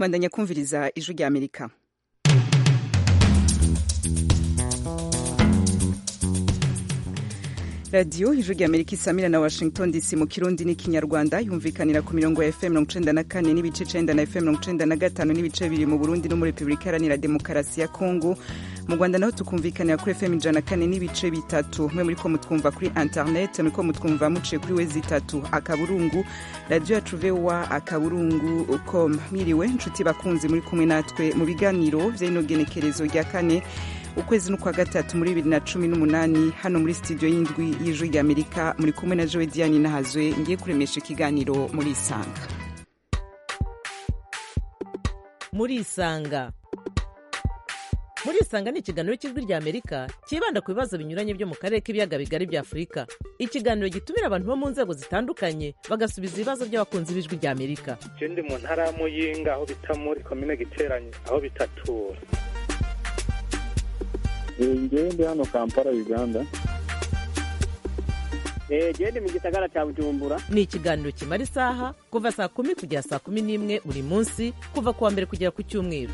mwandanya kumviriza ijwi rya amerika radiyo ijwi rya amerika isamira na washington dc mu kirundi n'ikinyarwanda yumvikanira ku mirongo ya fm mirongo icenda na kane n'ibice icenda na fm mirongo icenda na gatanu n'ibice bibiri mu burundi no muri repubulika iharanira demokarasi ya kongo mu rwanda naho tukumvikanira kuri fm ijana na kane n'ibice bitatu mwe muriko mutwumva kuri internet muriko mutwumva muciye kuri wezi itatu akaburungu radiyo yacu voa akaburungu com mwiriwe nshuti bakunzi muri kumwe natwe mu biganiro vy'inogenekerezo rya kane ukwezi n'ukwa gatatu muri bibiri na cumi n'umunani hano muri studio y'indwi y'ijwi rya amerika muri kumwe na jowe diane nahazwe ngiye kuremesha ikiganiro muri isanga muri isanga muri isanga ni ikiganiro cy'ijwi rya amerika cyibanda ku bibazo binyuranye byo mu karere k'ibiyaga bigari bya afurika ikiganiro gitumira abantu bo mu nzego zitandukanye bagasubiza ibibazo by'abakunzi b'ijwi rya amerika je ndi mu ntara ya muyinga aho bita muri komine giteranye aho bitatura ngewe ndi hano kampala uganda genda mu gisagara cya bujumbura ni ikiganiro kimara isaha kuva saa kumi kugera saa kumi n'imwe buri munsi kuva ku wa mbere kugera ku cyumweru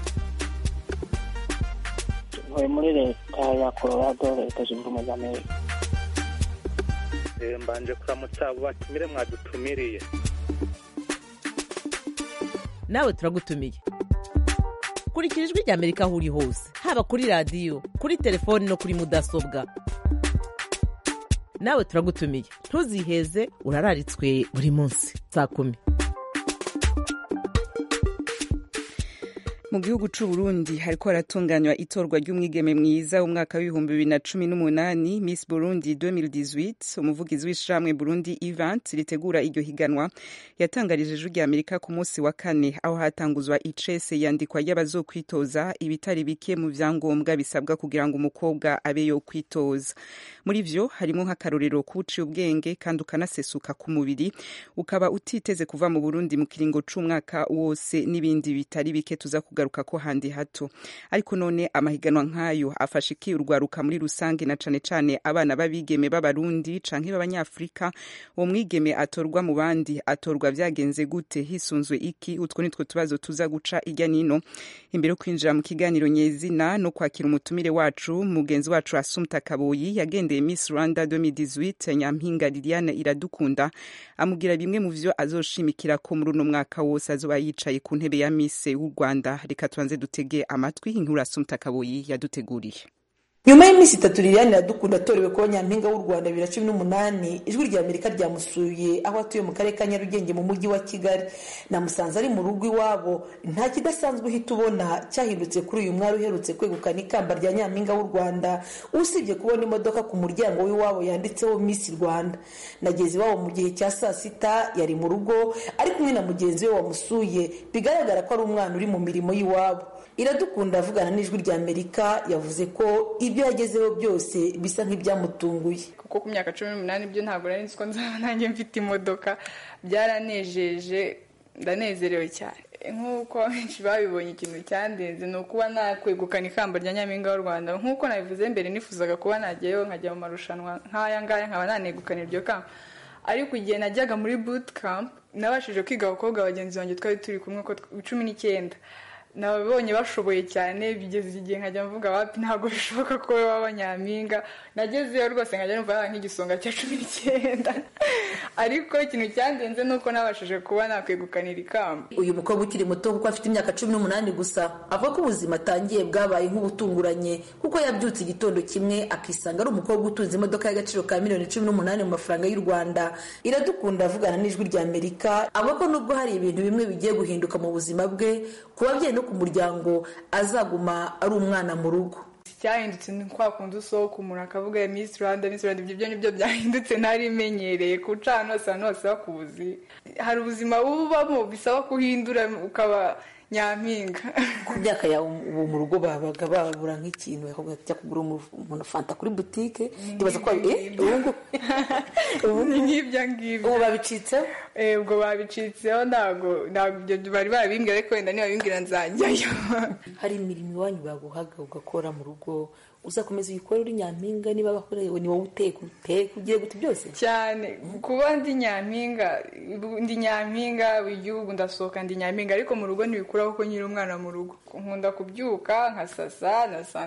ntuye muri leta ya colorado leta zunze ubumwe za amerika Eh, mbanje kuramutsa abo batumire mwadutumiriye nawe turagutumiye kurikira ijwi rya amerika aho uri hose haba kuri radiyo kuri telefoni no kuri mudasobwa nawe turagutumiye ntuziheze urararitswe buri munsi saa kumi mu gihugu c'u Burundi hariko haratunganywa itorwa ry'umwigeme mwiza w'umwaka w'ibihumbi bibiri na cumi n'umunani Miss Burundi 2018 umuvugizi w'ishirahamwe Burundi Event ritegura iryo higanwa yatangarije ijwi rya Amerika ku munsi wa kane aho hatanguzwa icese yandikwa y'abazokwitoza ibitari bike mu vyangombwa bisabwa kugira ngo umukobwa abe yo kwitoza muri vyo harimo nk'akarorero kuciye ubwenge kandi ukanasesuka ku mubiri ukaba utiteze kuva mu Burundi mu kiringo c'umwaka wose n'ibindi bitari bike tuza kugaruka ko handi hato ariko none amahiganwa nk'ayo afasha iki urwaruka muri rusange na cane cane abana b'abigeme b'abarundi canke b'abanyafurika uwo mwigeme atorwa mu bandi atorwa vyagenze gute hisunzwe iki utwo nitwo tubazo tuza guca irya nino imbere yo kwinjira mu kiganiro nyezina no kwakira umutumire wacu mugenzi wacu asumta kaboyi yagendeye miss rwanda 2018 nyampinga liliane iradukunda amubwira bimwe mu vyo azoshimikira ko muri uno mwaka wose azoba yicaye ku ntebe ya miss w'u rwanda reka tubanze dutege amatwi inkuru asumta kaboyi yaduteguriye nyuma y'iminsi itatu liliane iradukunda atorewe kuba nyampinga w'u rwanda bibiri na cumi n'umunani ijwi rya amerika ryamusuye aho atuye mu karere ka nyarugenge mu mujyi wa kigali namusanze ari mu rugo iwabo nta kidasanzwe uhita ubona cyahindutse kuri uyu mwari uherutse kwegukana ikamba rya nyampinga w'u rwanda usibye kubona imodoka ku muryango w'iwabo yanditseho miss rwanda nageze iwabo mu gihe cya saa sita yari mu rugo ari kumwe na mugenzi we wamusuye bigaragara ko ari umwana uri mu mirimo y'iwabo iradukunda avugana n'ijwi rya amerika yavuze ko ibyo yagezeho byose bisa nk'ibyamutunguye kuko ku myaka cumi n'umunani byo ntabwo nari nzi ko nzaba nanjye mfite imodoka byaranejeje ndanezerewe cyane nk'uko benshi babibonye ikintu cyandenze ni ukuba nakwegukana ikamba rya nyampinga w'u rwanda nk'uko nabivuze mbere nifuzaga kuba najyayo nkajya mu marushanwa nk'aya ngaya nkaba nanegukana iryo kamba ariko igihe najyaga muri boot camp nabashije kwiga abakobwa bagenzi banjye twari turi kumwe ko cumi n'icyenda nababonye bashoboye cyane bigeze igihe nkajya mvuga wapi ntabwo bishoboka ko wowe waba nyampinga nagezeyo rwose nkajya numva nk'igisonga cya cumi n'icyenda ariko ikintu cyandenze ni uko nabashije kuba nakwegukanira ikamba uyu mukobwa ukiri muto kuko afite imyaka cumi n'umunani gusa avuga ko ubuzima atangiye bwabaye nk'ubutunguranye kuko yabyutse igitondo kimwe akisanga ari umukobwa utunze imodoka y'agaciro ka miliyoni cumi n'umunani mu mafaranga y'u rwanda iradukunda avugana n'ijwi rya amerika avuga ko nubwo hari ibintu bimwe bigiye guhinduka mu buzima bwe ku babyeyi no ku muryango azaguma ari umwana mu rugo cyahindutse ni kwa kundi usohoka umuntu akavuga miss rwanda miss rwanda ibyo nibyo byahindutse ntari imenyereye kuca ahantu hose ahantu hose bakuzi hari ubuzima bubamo bisaba kuhindura ukaba nyampinga ku myaka yawe ubu mu rugo babaga babura nk'ikintu bakavuga ati jya kugura umuntu fanta kuri butike ndibaza ko eh ubu ngubu ni nk'ibyo ngibyo ubu babicitseho Eh, ubwo babicitseho ntabwo ntabwo ibyo bari babimbwira ariko wenda niba bimbwira nzajyayo hari imirimo iwanyu baguhaga ugakora mu rugo uzakomeza uyikore uri nyampinga niba bakorewe ni wowe uteka uteka ugiye guta byose cyane kuba ndi nyampinga ndi nyampinga igihugu ndasohoka ndi nyampinga ariko mu rugo ntibikuraho ko nyiri umwana mu rugo nkunda kubyuka nkasasa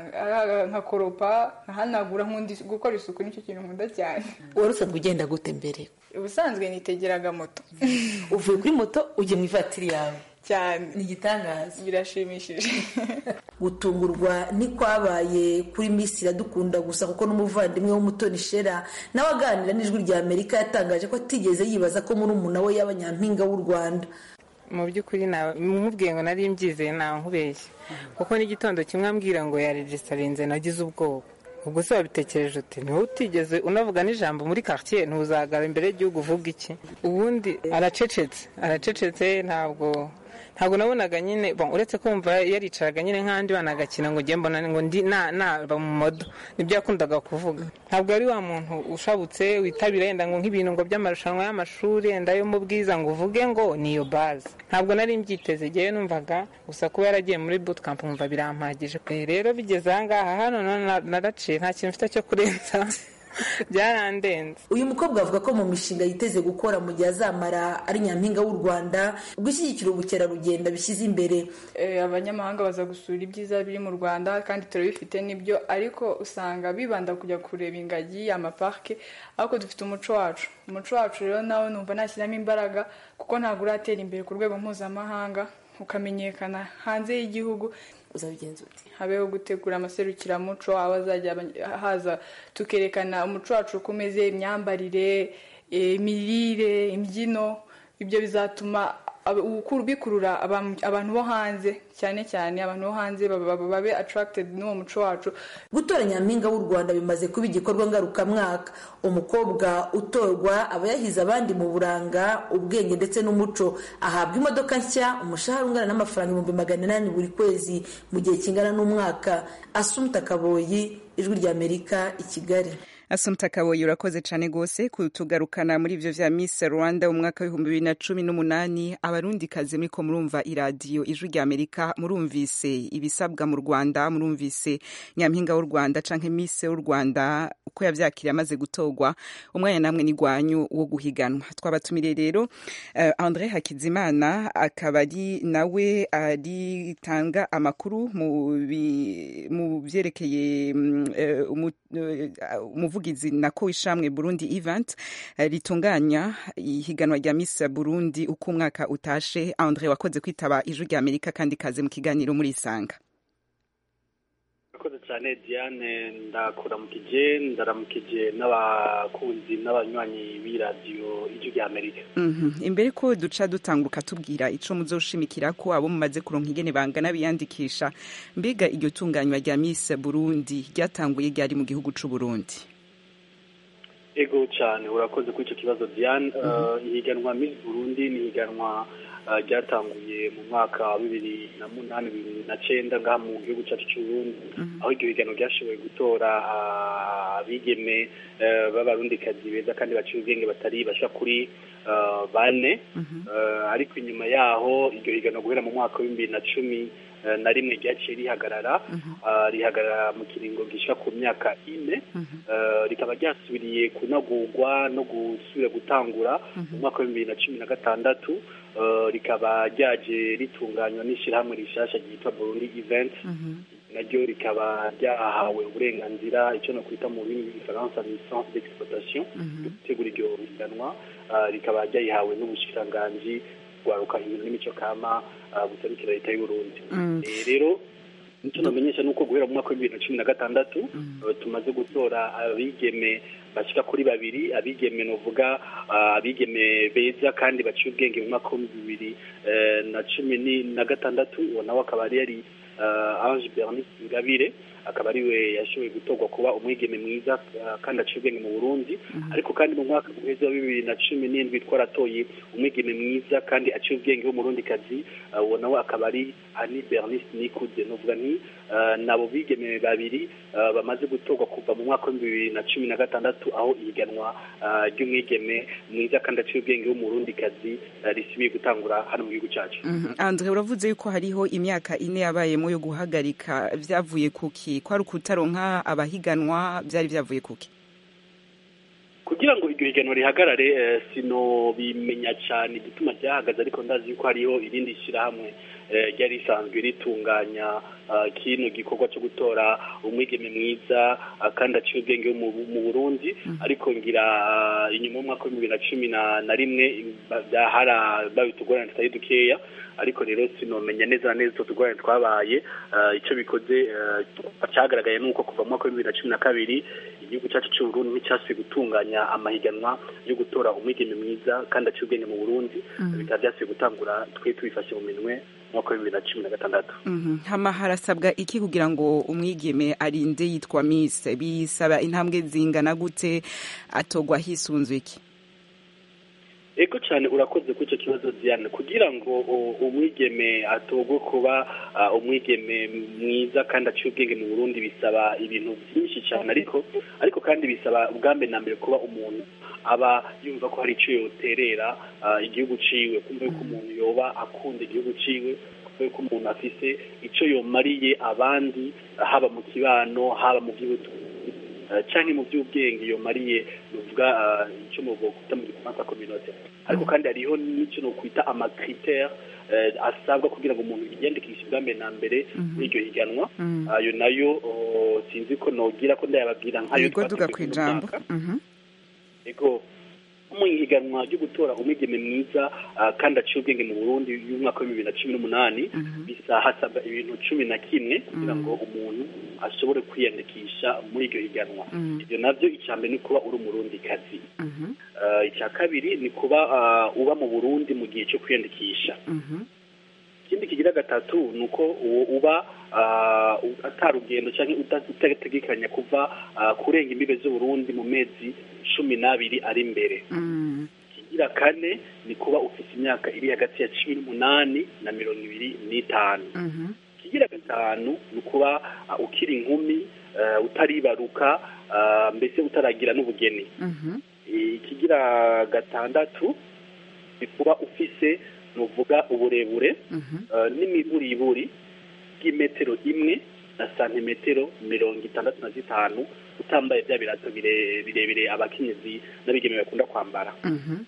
nkakoropa nkahanagura nkundi gukora isuku nicyo kintu nkunda cyane wari usanzwe ugenda gute mbere ubusanzwe nitegeraga moto uvuye kuri moto ujya mu ivatiri yawe cyane ni igitangaza birashimishije gutungurwa ntikwabaye kuri Miss iradukunda gusa kuko n'umuvandimwe w'umutoni shera nawe aganira n'ijwi rya amerika yatangaje ko atigeze yibaza ko muri umuna we yaba nyampinga w'u rwanda mu by'ukuri mubwiye ngo nari mbyizeye ntawe nkubeshye kuko n'igitondo kimwe ambwira ngo yaregisitarinze nagize ubwoba ubwo se wabitekereje uti niwe utigeze unavuga n'ijambo muri quartier ntuzagara imbere y'igihugu uvuga iki ubundi aracecetse aracecetse ntabwo ntabwo nabonaga nyine uretse kumva yaricaraga nyine nk'andi bana agakina ngo ujye mbona ngo ndi naba mu modo nibyo yakundaga kuvuga ntabwo ari wa muntu ushabutse witabira yenda ngo nk'ibintu ngo by'amarushanwa y'amashuri yenda yo mu bwiza ngo uvuge ngo ni iyo baze ntabwo nari mbyiteze igihe numvaga gusa kuba yaragiye muri bootcamp nkumva birampagije rero bigeze ahangaha hano naraciye nta kintu mfite cyo kurenza byarandenze uyu mukobwa avuga ko mu mishinga yiteze gukora mu gihe azamara ari nyampinga w'u rwanda gushyigikira ubukerarugendo bishyize imbere abanyamahanga baza gusura ibyiza biri mu rwanda kandi turabifite n'ibyo ariko usanga bibanda kujya kureba ingagi amaparike ariko dufite umuco wacu umuco wacu rero nawe numva nashyiramo imbaraga kuko ntabwo uratera imbere ku rwego mpuzamahanga ukamenyekana hanze y'igihugu uzabigenza uti habeho gutegura amaserukiramuco aho azajya haza tukerekana umuco wacu uko umeze imyambarire imirire imbyino ibyo bizatuma bikurura abantu bo hanze cyane cyane abantu bo hanze babe attracted n'uwo muco wacu gutora nyampinga w'u rwanda bimaze kuba igikorwa ngarukamwaka umukobwa utorwa aba yahize abandi mu buranga ubwenge ndetse n'umuco ahabwa imodoka nshya umushahara ungana n'amafaranga ibihumbi magana inani buri kwezi mu gihe kingana n'umwaka asumta kaboyi ijwi ry'amerika i kigali asumta kaboyi urakoze cyane rwose kutugarukana muri ibyo vya miss rwanda mu mwaka w'ibihumbi bibiri na cumi n'umunani abarundi kazi muriko murumva iradiyo ijwi rya amerika murumvise ibisabwa mu rwanda murumvise nyampinga w'u rwanda canke miss w'u rwanda uko yavyakiriye amaze gutorwa umwanya namwe ni gwanyu wo guhiganwa twabatumiriye rero uh, andre hakizimana akaba ari nawe aritanga amakuru mu vyerekeye um, uh, umuvugizi nako ishamwe Burundi event ritunganya ihiganwa rya Miss Burundi uko umwaka utashe Andre wakoze kwitaba ijwi rya Amerika kandi kaze mu kiganiro muri Isanga urakoze cyane Diane ndakuramukije ndaramukije n'abakunzi n'abanywanyi b'iradiyo ijwi rya Amerika imbere ko duca dutanguka tubwira ico muzoshimikira ko abo mumaze kuronka ingene bangana biyandikisha mbega iryo tunganywa rya Miss Burundi ryatanguye ryari mu gihugu c'u Burundi ego cyane urakoze kuri icyo kibazo diane ihiganwa miss burundi ni ihiganwa ryatanguye mu mwaka wa bibiri na munani bibiri na cyenda ngaha mu gihugu cyacu cy'uburundi aho iryo higanwa ryashoboye gutora abigeme b'abarundikazi beza kandi baciye ubwenge batari basha kuri bane ariko inyuma yaho iryo higanwa guhera mu mwaka w'ibihumbi bibiri na cumi na rimwe ryaciye rihagarara rihagarara mu kiringo gisha ku myaka ine rikaba ryasubiriye kunagurwa no gusubira gutangura mu mwaka wa bibiri na cumi na gatandatu rikaba ryaje ritunganywa n'ishyirahamwe rishasha ryitwa burundi event naryo rikaba ryahawe uburenganzira icyo nakwita mu rurimi rw'igifaransa licence d'exploitation yo gutegura iryo higanwa rikaba ryayihawe n'ubushikiranganji rwaruka ibintu n'imico kama guserukira leta y'uburundi rero icyo namenyesha ni uko guhera mu mwaka wa bibiri na cumi na gatandatu tumaze gutora abigeme bashyika kuri babiri abigeme nuvuga abigeme beza kandi baciye ubwenge mu mwaka w'ibihumbi bibiri na cumi na gatandatu uwo nawe akaba yari ange bernice ingabire akaba ariwe yashoboye gutorwa kuba umwigeme mwiza kandi aciye ubwenge mu burundi ariko kandi mu mwaka guheza wa bibiri na cumi n'indwi twaratoye umwigeme mwiza kandi aciye ubwenge w'umurundikazi uwo nawe akaba ari ani bernice nikuze nuvuga nti nabo bigeme babiri bamaze gutorwa kuva mu mwaka w'ibihumbi bibiri na cumi na gatandatu aho ihiganwa ry'umwigeme mwiza kandi aciye ubwenge w'umurundikazi risubiye gutangura hano mu gihugu cyacu andre uravuze yuko hariho imyaka ine yabayemo yo guhagarika byavuye kuki iki kwari ukutaronka abahiganwa byari byavuye kuki kugira ngo iryo higanwa rihagarare eh, sinobimenya cyane igituma ryahagaze ariko ndazi yuko hariho irindi shyirahamwe eh, ryari risanzwe ritunganya ah, kino gikorwa cyo gutora umwigeme mwiza ah, kandi aciye ubwenge wo mu mu Burundi ariko ngira ah, inyuma y'umwaka w'ibihumbi bibiri na cumi na na rimwe ba- byahara babitugorana tutari dukeya ariko rero sinomenya neza na neza utwo tugorane twabaye ah, icyo bikoze eh, cyagaragaye ni uko kuva mu mwaka w'ibihumbi bibiri na cumi na kabiri igihugu cyacu cy'u Burundi nticyasubiye gutunganya amahiganwa yo gutora umwigeme mwiza kandi aciye ubwenge mu Burundi bikaba byasubiye gutangura twe tubifashe mu minwe mu mwaka w'ibihumbi bibiri na cumi na gatandatu Mhm. hama harasabwa iki kugira ngo umwigeme arinde yitwa miss bisaba intambwe zingana gute atogwa hisunzwe iki ego cyane urakoze kuri icyo kibazo Diane kugira ngo u- umwigeme atogwe kuba ah, umwigeme mwiza kandi aciye ubwenge mu Burundi bisaba ibintu byinshi cyane ariko ariko kandi bisaba ubwa mbere na mbere kuba umuntu aba yumva ko hari icyo yoterera ah, igihugu ciwe kumva yuko umuntu yoba akunda igihugu ciwe kumva yuko umuntu afise icyo yomariye abandi ah, haba mu kibano haba mu by'ubutunzi Uh, canke mu by'ubwenge iyo mariye nuvuga uh, icyo muvuga mu gifaransa communauté ariko kandi hariho n'icyo nokwita amakritère uh, asabwa kugira ngo umuntu yiyandikishe ubwa mbere na mbere muri iryo higanwa Mhm. ayo nayo uh, sinzi ko nogira ko ndayababwira nk'ayo yego duga twateguye ku uno ijambo mwaka. Mhm. ego mu ihiganwa ryo gutora umwigeme mwiza ah, kandi aciye ubwenge mu burundi y'umwaka wa bibiri na cumi n'umunani bisa hasabwa ibintu cumi na kimwe kugira ngo umuntu ashobore kwiyandikisha muri iryo higanwa Mhm. ibyo nabyo icya mbere ni kuba uri umurundi kazi Mhm. icya kabiri ni kuba ah, uba mu burundi mu gihe cyo kwiyandikisha Mhm. ikindi kigira gatatu ni uko uwo uba ah, atarugendo cyangwa uta- utategekanya kuva ah, kurenga imbibe z'uburundi mu mezi cumi n'abiri ari imbere Mhm. ikigira kane ni kuba ufite imyaka iri hagati ya cumi n'umunani na mirongo ibiri n'itanu Mhm. ikigira gatanu ni ukuba ah, ukiri inkumi ah, utaribaruka ah, mbese utaragira n'ubugeni Mhm. ikigira gatandatu ni kuba ufise nuvuga uburebure Mhm. eh, n'imiburiburi bw'imetero imwe na santimetero mirongo itandatu na zitanu utambaye bya birato bire- birebire abakenyezi n'abigeme bakunda kwambara Mhm.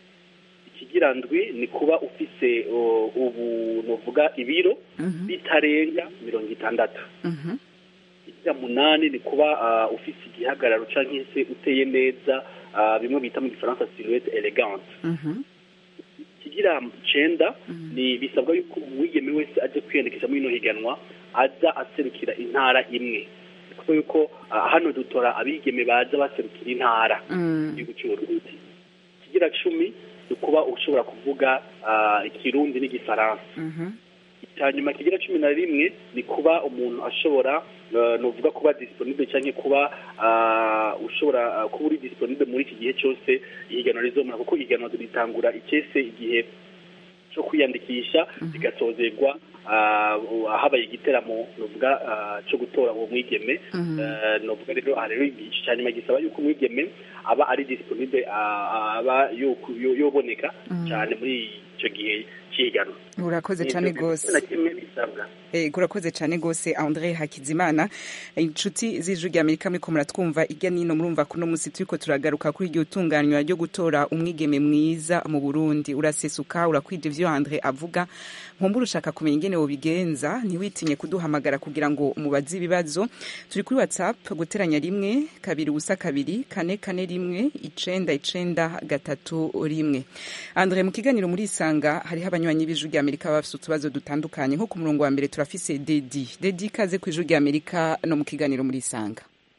ikigira ndwi ni kuba ufise o, ubu nuvuga ibiro Mhm. bitarenga mirongo itandatu Mhm. ikigira munani ni kuba ah, ufise igihagararo canke se uteye neza ah, bimwe bita mu gifaransa silhouette elegante Mhm. ikigira cenda ni bisabwa yuko umwigeme wese aje kwiyandikisha muri ino higanwa aza aserukira intara imwe kuko yuko ah, hano dutora abigeme baza baserukira intara Mhm. igihugu cy'uburundi ikigira cumi ni kuba ushobora kuvuga ah, ikirundi n'igifaransa Mhm. icya nyuma kigira cumi na rimwe ni kuba umuntu ashobora eh, nuvuga kuba disponible cyangwa kuba ah, ushobora ah, kuba uri disponible muri iki gihe cyose ihiganwa rizomara kuko ihiganwa ritangura icyese igihe cyo kwiyandikisha bigasozerwa ah, habaye igiteramo nuvuga ah, cyo gutora uwo mwigeme Mhm. Eh, nuvuga rero aha rero igice cya nyuma gisaba yuko umwigeme aba ari disponible ah, aba yo- yo- yoboneka cyane muri icyo gihe cy'ihiganwa urakoze cyane rwose na kimwe bisabwa Eh, urakoze cyane rwose andre hakizimana inshuti z'ijwi rya amerika muriko muratwumva irya nino murumva kuno musi turiko turagaruka kuri iryo tunganywa ryo gutora umwigeme mwiza mu burundi urasesuka urakwija ivyo andre avuga nkumbura ushaka kumenya ingene wobigenza ntiwitinye kuduhamagara kugira ngo umubaze ibibazo turi kuri whatsapp guteranya rimwe kabiri ubusa kabiri kane kane rimwe icenda icenda gatatu rimwe andre mu kiganiro muri isanga hariho abanywanyi b'ijwi rya amerika baba bafise utubazo dutandukanye nko ku murongo wa mbere turafise dedi dedi ikaze ku ijwi rya amerika no mu kiganiro muri isanga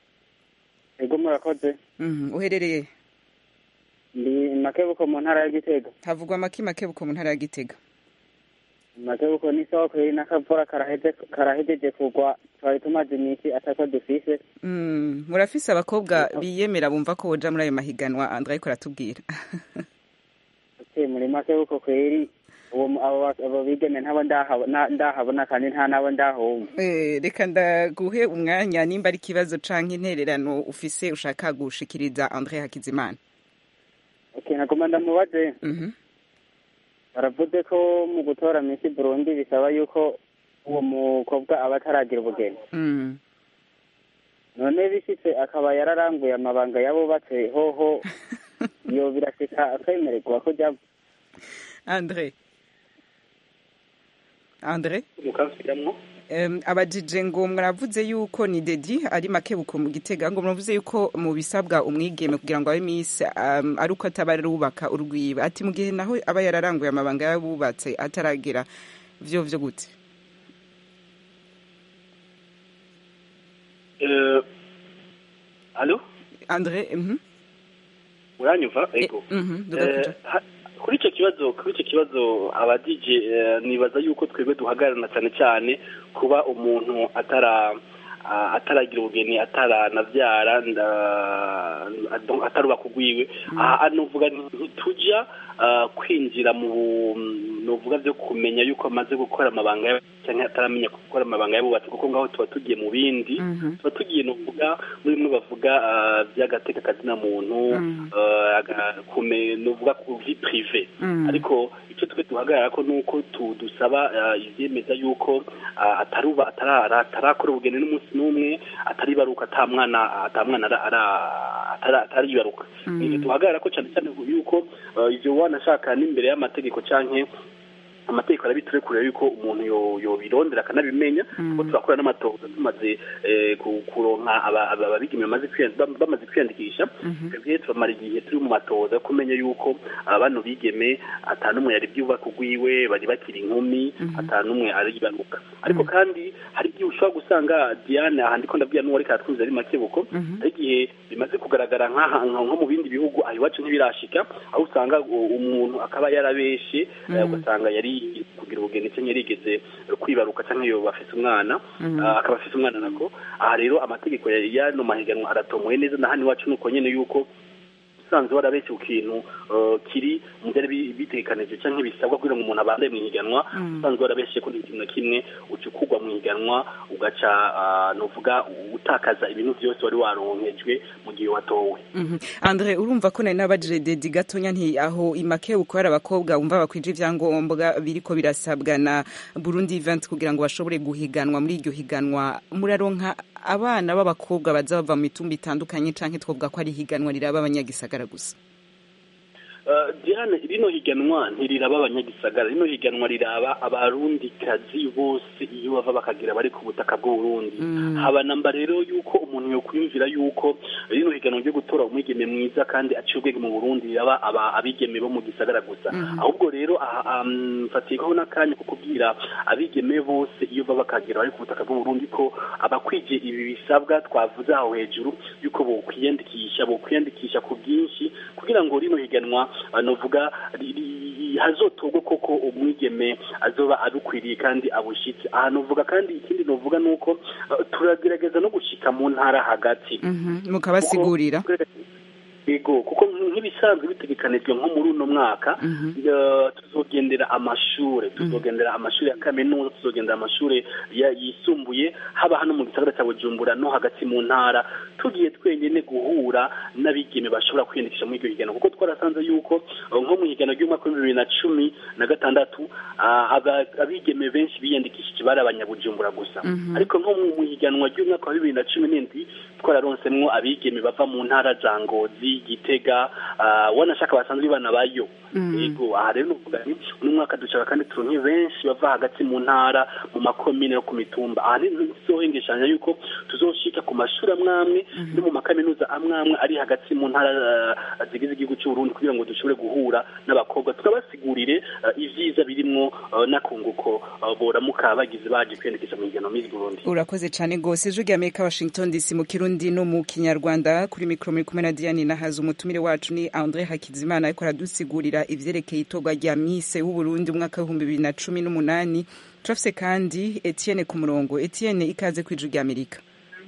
ego murakoze Mhm, uherereye ndi makebuko mu ntara ya gitega havugwa make makebuko mu ntara ya gitega makebuko n'isoko iri n'akavura karaheze karahejeje kugwa twari tumaze iminsi atako dufise Mm, murafise abakobwa biyemera bumva ko boja muri ayo mahiganwa andre ariko aratubwira ute muri makebuko kweri uwo mu- abo ba- abo bigeme ntabo ndahabona ndahabona kandi nta nabo ndahumva Eh, reka ndaguhe umwanya nimba ari ikibazo canke intererano ufise ushaka gushikiriza andre hakizimana okay nagomba ndamubaze Mhm. baravuze ko mu gutora Miss Burundi bisaba yuko uwo mukobwa aba ataragira ubugeni Mm. none bishitse akaba yararanguye amabanga y'abubatse hoho iyo birashika akwemererwa ko jya andre andre mukansubiramwo Um, abajije ngo muravuze yuko ni dedi ari makebuko mu gitega ngo muravuze yuko mu bisabwa umwigeme kugira ngo abe miss um, ari uko ataba arubaka urwiba ati mu gihe naho aba yararanguye amabanga y'abubatse ataragera vyo vyo gute Eh, alo andre mhm uranyumva ego mhm Eh, dugakuja ha- kuri icyo kibazo kuri icyo kibazo abadije nibaza yuko twebwe duhagararana cyane cyane kuba umuntu atara ah, ataragira ubugeni ataranabyara nda- ado- atarubaka ugwiwe aha nuvuga ntitujya ah, kwinjira mu nuvuga byo kumenya yuko amaze gukora amabanga y'ab- cyangwa ataramenya gukora amabanga y'abubatsi kuko ngaho tuba tugiye mu bindi tuba tugiye nuvuga muri bimwe bavuga ah, by'agateka kazina muntu ah, aga- kume- nuvuga ku vi prive Mm. ariko icyo twe duhagarara ko nuko tu- dusaba ah, ivyemeza yuko ah, ataruba atara- atarakora ubugeni n'umunsi n'umwe ataribaruka ata mwana ata mwana ara- ara- atara- ataribaruka Mm. Ivyo duhagarara ko cyane cyane yuko ah, ivyo wanashaka n'imbere y'amategeko canke amategeko arabiturekurira yuko umuntu yo- yobirondera akanabimenya kuko turakora n'amatohoza tumaze eh, ku- kuronka aba- aba- ababigeme bamaze kwiyan- bam- bamaze kwiyandikisha twebwe turamara igihe turi mu matohoza yo kumenya yuko ah, bano bigeme ata n'umwe yari bwubaka ugwiwe bari bakiri inkumi ata n'umwe aribaruka ariko kandi hari igihe ushobora gusanga diane aha ndiko ndabwira n'uwo ariko aratwuze ari makebuko hari igihe bimaze kugaragara nk'aha nko mu bindi bihugu aho iwacu ntibirashika aho usanga u- umuntu akaba yarabeshe eh, ugasanga yari kugira ubugeni cyangwa yarigeze kwibaruka cyangwa yoba afise umwana ah, akaba afise umwana nako aha rero amategeko ya yano mahiganwa aratomoye neza na hano iwacu nuko nyene yuko usanzwe warabeshye ku kintu eh, kiri mu byari bi- bitegekanije cyangwa bisabwa kugira ngo umuntu abandaye mu higanwa usanzwe warabeshye ko ikintu na kimwe ucukugwa mu higanwa ugaca ah, nuvuga utakaza ibintu byose wari waronkejwe mu gihe watowe Mhm. andre urumva ko nari nabajije dedi gatonya nti aho imake ukorera abakobwa wumva bakwije ivyangombwa biriko birasabwa na burundi event kugira ngo bashobore guhiganwa muri iryo higanwa muraronka abana b'abakobwa baza bava mu mitumba itandukanye canke twovuga ko ari higanwa riraba abanyagisagara gusa Uh, Diane rino higanwa ntiriraba abanyagisagara rino higanwa riraba abarundi kazi bose iyo bava bakagira bari ku butaka bw'uburundi haba namba rero yuko umuntu yokwiyumvira yuko rino higanwa ryo gutora umwigeme mwiza kandi aciye ubwenge mu burundi riraba aba abigeme bo mu gisagara gusa ahubwo rero aha um, mfatikaho n'akanya ko kubwira abigeme bose iyo bava bakagira bari ku butaka bw'uburundi ko abakwije ibi bisabwa twavuze aho hejuru yuko bokwiyandikisha bokwiyandikisha ku bwinshi kugira ngo rino higanwa ah, novuga ri- ri- hazotorwe koko umwigeme azoba abikwiriye kandi abushitse aha novuga kandi ikindi novuga nuko ah, turagerageza no gushika mu ntara hagati Mhm. mukabasigurira yego kuko nk'ibisanzwe bitegekanijwe nko muri uno mwaka eh, tuzogendera amashure tuzogendera amashuri ya kaminuza tuzogendera amashuri ya- yisumbuye haba hano mu gisagara cya bujumbura no hagati mu ntara tugiye twenyene guhura n'abigeme bashobora kwiyandikisha muri iryo higano kuko twarasanze yuko eh, nko mu higano ry'umwaka w'ibihumbi bibiri na cumi na gatandatu ah, aba- abigeme benshi biyandikishije bari abanyabujumbura gusa ariko nko mu higanwa ry'umwaka wa bibiri na cumi n'indwi twararonsemwo abigeme bava mu ntara za ngozi gitega ah, wanashaka basanzwe banabayo yego aha rero nuvuga ni uno mwaka dushaka kandi turonke benshi bava hagati mu ntara mu makomine no ku mitumba aha ntizohengeshanya yuko tuzoshika ku mashuri amwe amwe no mu makaminuza amwe amwe ari hagati mu ntara ah, zigize igihugu cy'uburundi kugira ngo dushobore guhura n'abakobwa tukabasigurire ah, ivyiza birimwo ah, n'akunguko ah, boramuka bagize baje kwiyandikisha mu higano miss burundi urakoze cyane rwose ijwi rya amerika washington dc mu kirundi no mu kinyarwanda kuri mikoro muri kumwe na diane nahaza umutumire wacu ni andre hakizimana ariko aradusigurira ivyerekeye itorwa rya mise w'uburundi umwaka w'ibihumbi bibiri na cumi n'umunani turafise kandi etienne ku murongo etienne ikaze ku ijwi rya amerika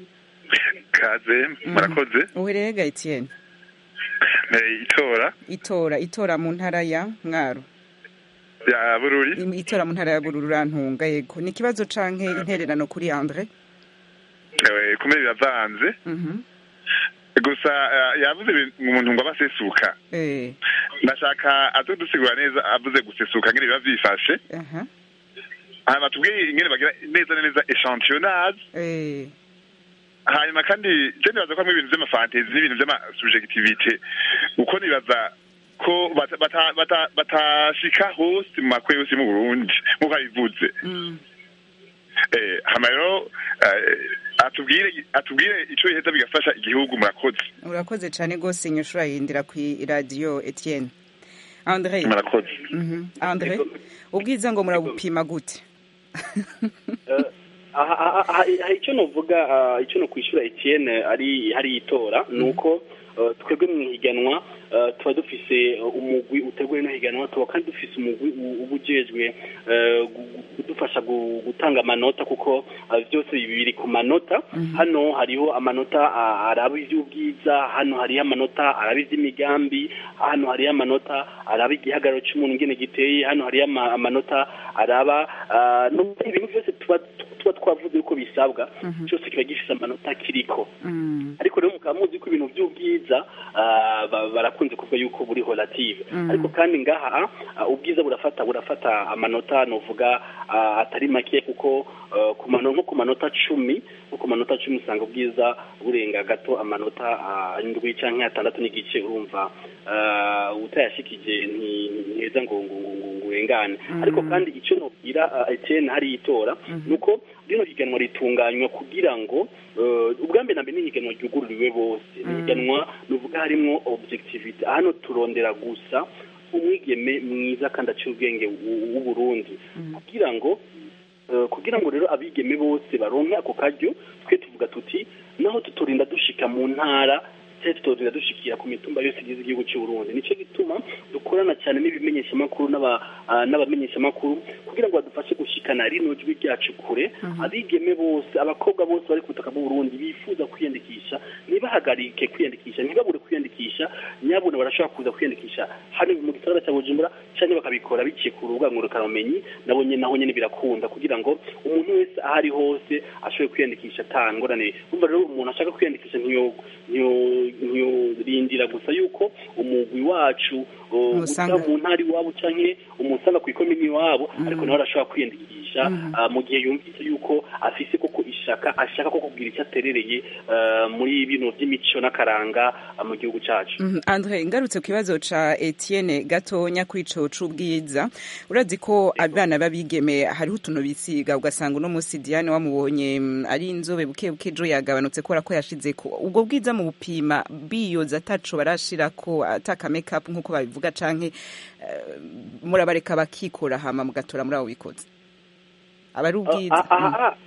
kaze murakoze uherega etienne Eh, itora itora itora mu ntara ya mwaro ya bururi Im- itora mu ntara ya bururu urantunga yego ni ikibazo canke intererano kuri andre Eh, kumwe biravanze Mhm. gusa eh, yavuze ibintu umuntu ngo abasesuka eh ndashaka aze dusigura neza avuze gusesuka ngene biba vyifashe aha hanyuma tubwire ingene bagira neza na neza echantillonnage eh hanyuma kandi je nibaza ko hamwe ibintu vy'amafantezi n'ibintu vy'amasubjectivite uko nibaza ko bata- bata- bata- batashika hose mu makwe yose mu burundi nk'uko abivuze Eh, hama rero eh, atubwire atubwire ico biheza bigafasha igihugu murakoze urakoze cyane rwose inyushura yindira ku iradiyo etienne andre murakoze Mhm. andre ubwiza ngo murabupima gute aha aha- aha- aha icyo novuga ah, icyo no kwishyura Etienne ari hari itora ni uko ah, twebwe mu ihiganwa ah, tuba dufise ah, umugwi uteguye no higanwa tuba kandi dufise umugwi u- uba ujejwe eh, gu- gu- kudufasha gu- gutanga amanota kuko ah, byose biri ku manota hano hariho amanota ah, araba iby'ubwiza hano hariho amanota araba iby'imigambi hano hariho amanota araba igihagararo cy'umuntu ingene giteye hano hariho ama- amanota araba ah, no ibintu byose tuba tuba twavuze yuko bisabwa cyose kiba gifise amanota kiriko ariko rero mukaba muzi ko ibintu by'ubwiza ah, ba- barakunze kuvuga yuko buri relative Mm. ariko kandi ngaha ah, ubwiza burafata burafata amanota novuga ah, atari make kuko ah, ku mano nko ku manota cumi nko ku manota cumi usanga ubwiza burenga gato amanota ah, indwi canke atandatu n'igice urumva ah, utayashikije nti- ntiheza ngo ngo ngo ngo ngo urengane ariko kandi icyo nobwira ah, Etienne hari itora nuko rino higanwa ritunganywa kugira ngo eh, ubwa mbere na mbere ni higanwa ryugururiwe bose ni higanwa nuvuga harimwo objectivity hano turondera gusa umwigeme mwiza kandi aciye ubwenge w'u- w'uburundi kugira ngo eh, kugira ngo rero abigeme bose baronke ako karyo twe tuvuga tuti naho tutorinda dushika mu ntara cyangwa tutorinda dushikira ku mitumba yose igize igihugu cy'u Burundi nico gituma dukorana cyane n'ibimenyeshamakuru n'aba ah, n'abamenyeshamakuru kugira ngo badufashe gushikana rino jwi ryacu kure abigeme bose abakobwa bose bari ku butaka bw'u Burundi bifuza kwiyandikisha ntibahagarike kwiyandikisha ntibabure kwiyandikisha nyabuna barashobora kuza kwiyandikisha hano mu gisagara cya Bujumbura cyangwa bakabikora biciye ku rubuga ngurukanabumenyi nabo nyine naho nyine birakunda kugira ngo umuntu wese aho ari hose ashobore kwiyandikisha atangorane urumva rero umuntu ashaka kwiyandikisha ntiyo ntiyo- ntiyorindira gusa yuko umugwi wacu o, Umusanga. uza mu ntara iwabo canke umusanga ku ikomini iwabo ariko nawe arashobora kwiyandikisha ah, mu gihe yumvise yuko afise koko ishaka ashaka ko kubwira icyo aterereye ah, muri bino by'imico n'akaranga ah, mu gihugu cacu Mhm. andre ngarutse ku kibazo ca etienne gatonya kuri ico c'ubwiza urazi ko abana b'abigeme hariho utuntu bisiga ugasanga uno munsi diane wamubonye mm, ari inzobe buke buke ejo yagabanutse kubera ko yashizeko ubwo bwiza mu bupima biyoza ataco barashirako ataka makeup nk'uko babivuga canke eh, murabareka bakikora hama mugatora muri abo bikoze aba ari ubwiza Ah, ah, ah,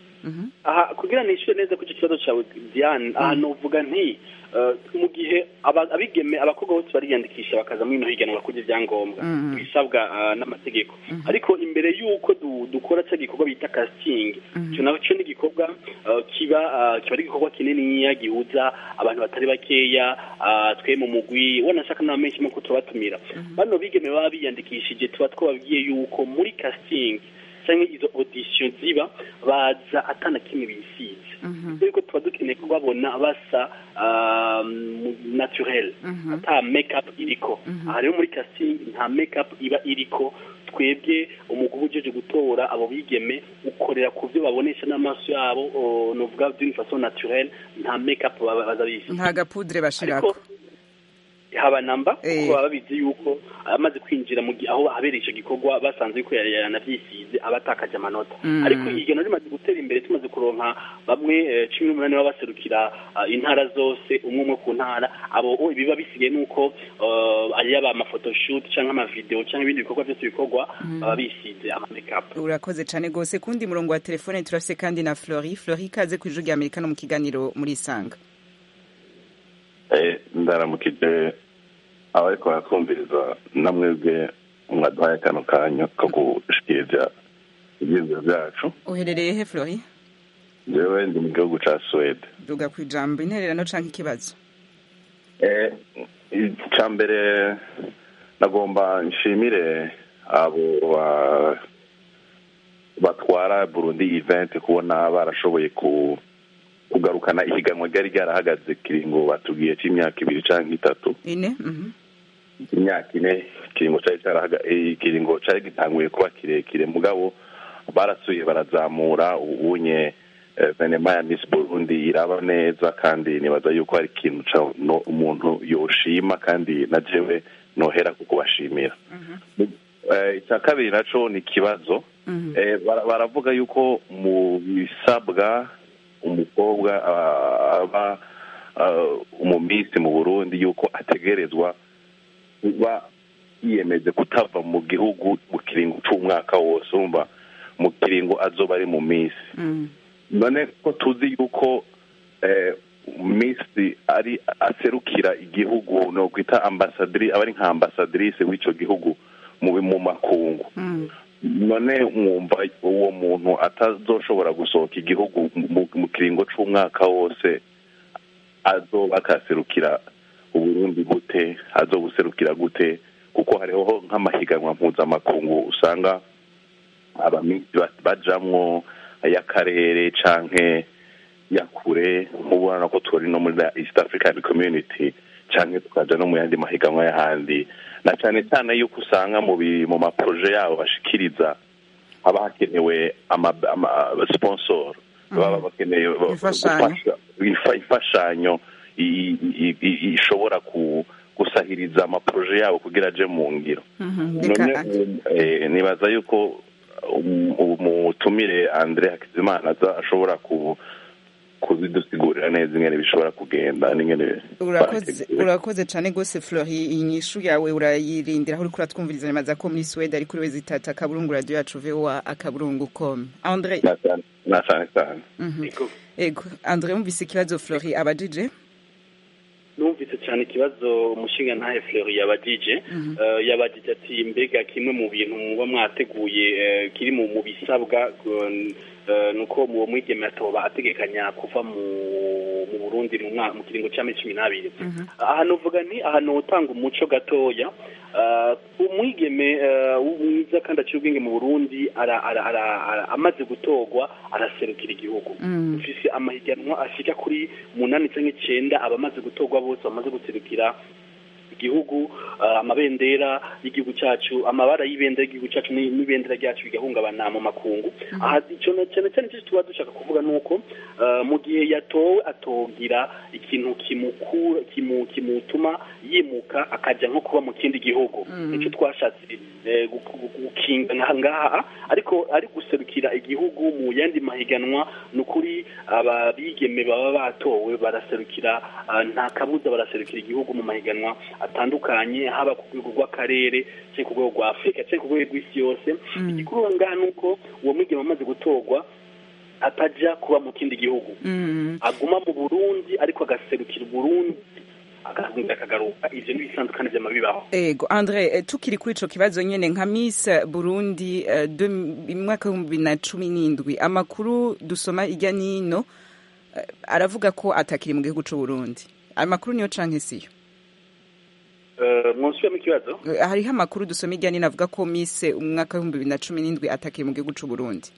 aha kugira nishyure neza ko icyo kibazo cyawe diane aha novuga nti eh, mu gihe aba- abigeme abakobwa bose bariyandikisha bakaza muri ino higanwa kurya ibyangombwa Mhm. ibisabwa ah, n'amategeko ariko imbere y'uko du- dukora cya gikorwa bita casting icyo nacyo ni igikorwa ah, kiba ah, kiba ari igikorwa kininiya gihuza abantu batari bakeya ah, twe mu mugwi wanashaka n'abamenshi ko tubatumira bano bigeme baba biyandikishije tuba twababwiye yuko muri casting cyangwa izo audition ziba baza atana kimwe bisize ariko tuba dukeneye kubabona basa um, naturel ata makeup iriko aha rero muri casting nta makeup iba iriko twebwe umugabo ujeje gutora abo bigeme ukorera ku byo babonesha n'amaso yabo o, novuga d'une façon naturelle nta makeup baba- baza bisize nta gapudre bashirako haba namba Eh. kuko baba babizi yuko amaze kwinjira mu gi- aho habereye icyo gikorwa basanze yuko yari yaranabyisize aba atakaje amanota Mm. ariko igeno rimaze gutera imbere tumaze kuronka bamwe eh, cumi n'umunani baba baserukira ah, intara zose umwe umwe ku ntara abo o, ibiba bisigaye nuko eh, ari yaba amafotoshoot cyangwa amavideo cyangwa ibindi bikorwa byose bikorwa Mm. baba bisize ama makeup urakoze cane gose kundi murongo wa telefone turafise kandi na flori flori ikaze ku ijuru rya amerika no mu kiganiro muri isanga Eh, ndaramukije abariko baratwumviriza namwebwe mwaduhaye kano kanya ko gushikiriza ivyiyumviro vyacu uherereye he flori jewe ndi mu gihugu ca suwede duga ku ijambo intererano canke ikibazo Eh, ica mbere nagomba nshimire abo ba- batwara burundi event kubona barashoboye ku kugarukana ihiganwa ryari ryarahagaze kiringo batubwiye c'imyaka ibiri canke itatu ine mhm. imyaka ine ikiringo cari carahaga eh, ikiringo cari gitanguye kuba kirekire mugabo barasuye barazamura ubunye venema ya misi burundi iraba neza kandi nibaza yuko hari ikintu umuntu yoshima kandi na jewe nohera ku kubashimira icya kabiri nacyo ni ikibazo baravuga yuko mu bisabwa umukobwa aba mu minsi mu burundi yuko ategerezwa kuba yiyemeje kutava mu gihugu mu kiringo cy'umwaka wose urumva mu kiringo azoba ari mu minsi none ko tuzi yuko minsi ari aserukira igihugu ni ukwita ambasadiri aba ari nka ambasadirisi w'icyo gihugu mu makungu none mwumva uwo muntu atazoshobora gusohoka igihugu mu kiringo cy'umwaka wose azoba akaserukira uburundi gute azobuserukira gute kuko hariho nk'amahiganwa mpuzamakungu usanga abaminsi bajamwo ay'akarere canke ya kure nk'ubona ko turi no muri east african community canke tukaja no mu yandi mahiganwa y'ahandi na cane cyane yuko usanga mu mu maproje yabo bashikiriza haba hakenewe sponsor baba bakeneye imfashanyo ishobora gusahiriza amaproje yabo kugira aje mu ngiro nibaza yuko umutumire andre hakizimana ashobora kuzidusigurira neza ingene bishobora kugenda n'ingene urakoze cyane rwose flori inyishu yawe urayirindira aho uriko uratwumviriza nyamaza ko muri swede ari kuri wezi itatu akaburungu radiyo yacu voa akaburungu com andre na cyane cyane ego andre wumvise ikibazo flori abajije numvise cyane ikibazo umushinga ntahe fleur yabagije yabagije ati mbega kimwe mu bintu muba mwateguye kiri mu bisabwa nuko mu mwigeme atoba ategekanya kuva mu burundi mu kiringo cy'amezi cumi n'abiri ahantu uvuga ni ahantu utanga umuco gatoya umwigeme mwiza kandi aciye ubwenge mu burundi amaze gutorwa araserukira igihugu ufise amahiganwa ashika kuri munani cyangwa icyenda abamaze gutorwa bose bamaze guserukira igihugu amabendera y'igihugu cyacu amabara y'ibendera y'igihugu cyacu n'ibendera ryacu bigahungabana mu makungu aha cyane cyane icyo tuba dushaka kuvuga ni uko mu gihe yatowe atogira ikintu kimukura kimutuma yimuka akajya nko kuba mu kindi gihugu nicyo twashatse gukinga ngaha ariko ari guserukira igihugu mu yandi mahiganwa ni ukuri ababigeme baba batowe baraserukira nta kabuza baraserukira igihugu mu mahiganwa atandukanye haba ku rwego rw'akarere cyangwa ku rwego rwa afurika cyangwa ku rwego rw'isi yose igikuru ngaha ni uko uwo mwigeme amaze gutorwa atajya kuba mu kindi gihugu aguma mu burundi ariko agaserukira uburundi akagaruka ivyo ni bisanzwe kandi vyama bibaho ego andre tukiri kuri ico kibazo nyene nka miss burundi mwaka w'ibihumbi bibiri na cumi n'indwi amakuru dusoma irya nino aravuga ko atakiri mu gihugu c'uburundi ayo makuru niyo canke siyo mwonsubiyemo ikibazo hariho amakuru dusoma irya nino avuga ko miss umwaka w'ibihumbi bibiri na cumi n'indwi atakiri mu gihugu c'uburundi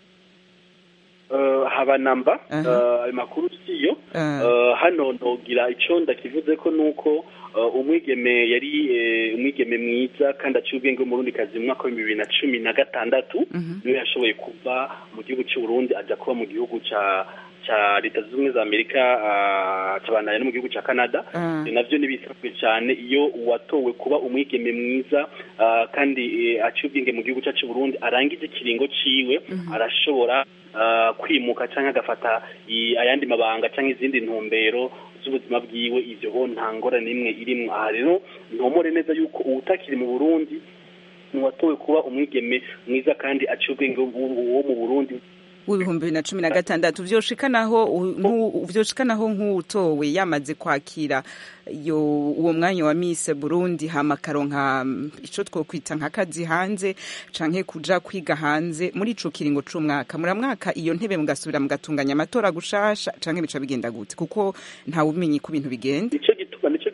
haba namba ayo makuru siyo hano nogira icyo ndakivuze ko ni uko umwigeme yari umwigeme mwiza kandi aciye ubwenge w'umurundi kazi mu mwaka w'ibihumbi bibiri na cumi na gatandatu niwe yashoboye kuva mu gihugu cy'u Burundi ajya kuba mu gihugu cya cya leta zunze ubumwe za amerika cabanaye no mu gihugu cya canada navyo nibisabwe cyane iyo uwatowe kuba umwigeme mwiza kandi aciye ubwenge mu gihugu cyacu burundi arangije ikiringo ciwe arashobora kwimuka cyangwa agafata ayandi mabanga cyangwa izindi ntumbero z'ubuzima bwiwe ivyo ho nta ngorane imwe irimwo aha rero ntomore neza yuko uwutakiri mu burundi nuwatowe kuba umwigeme mwiza kandi aciye ubwenge wo mu burundi w'ibihumbi bibiri na cumi na gatandatu vyoshikanaho vyoshikanaho nk'uwutowe yamaze kwakira yo uwo mwanya wa Miss Burundi hama karonka ico twokwita nk'akazi hanze canke kuja kwiga hanze muri ico kiringo c'umwaka muramwaka iyo ntebe mugasubira mugatunganya amatora gushasha canke bica bigenda gute kuko nta ubumenyi ku bintu bigenda nico gituma nico gituma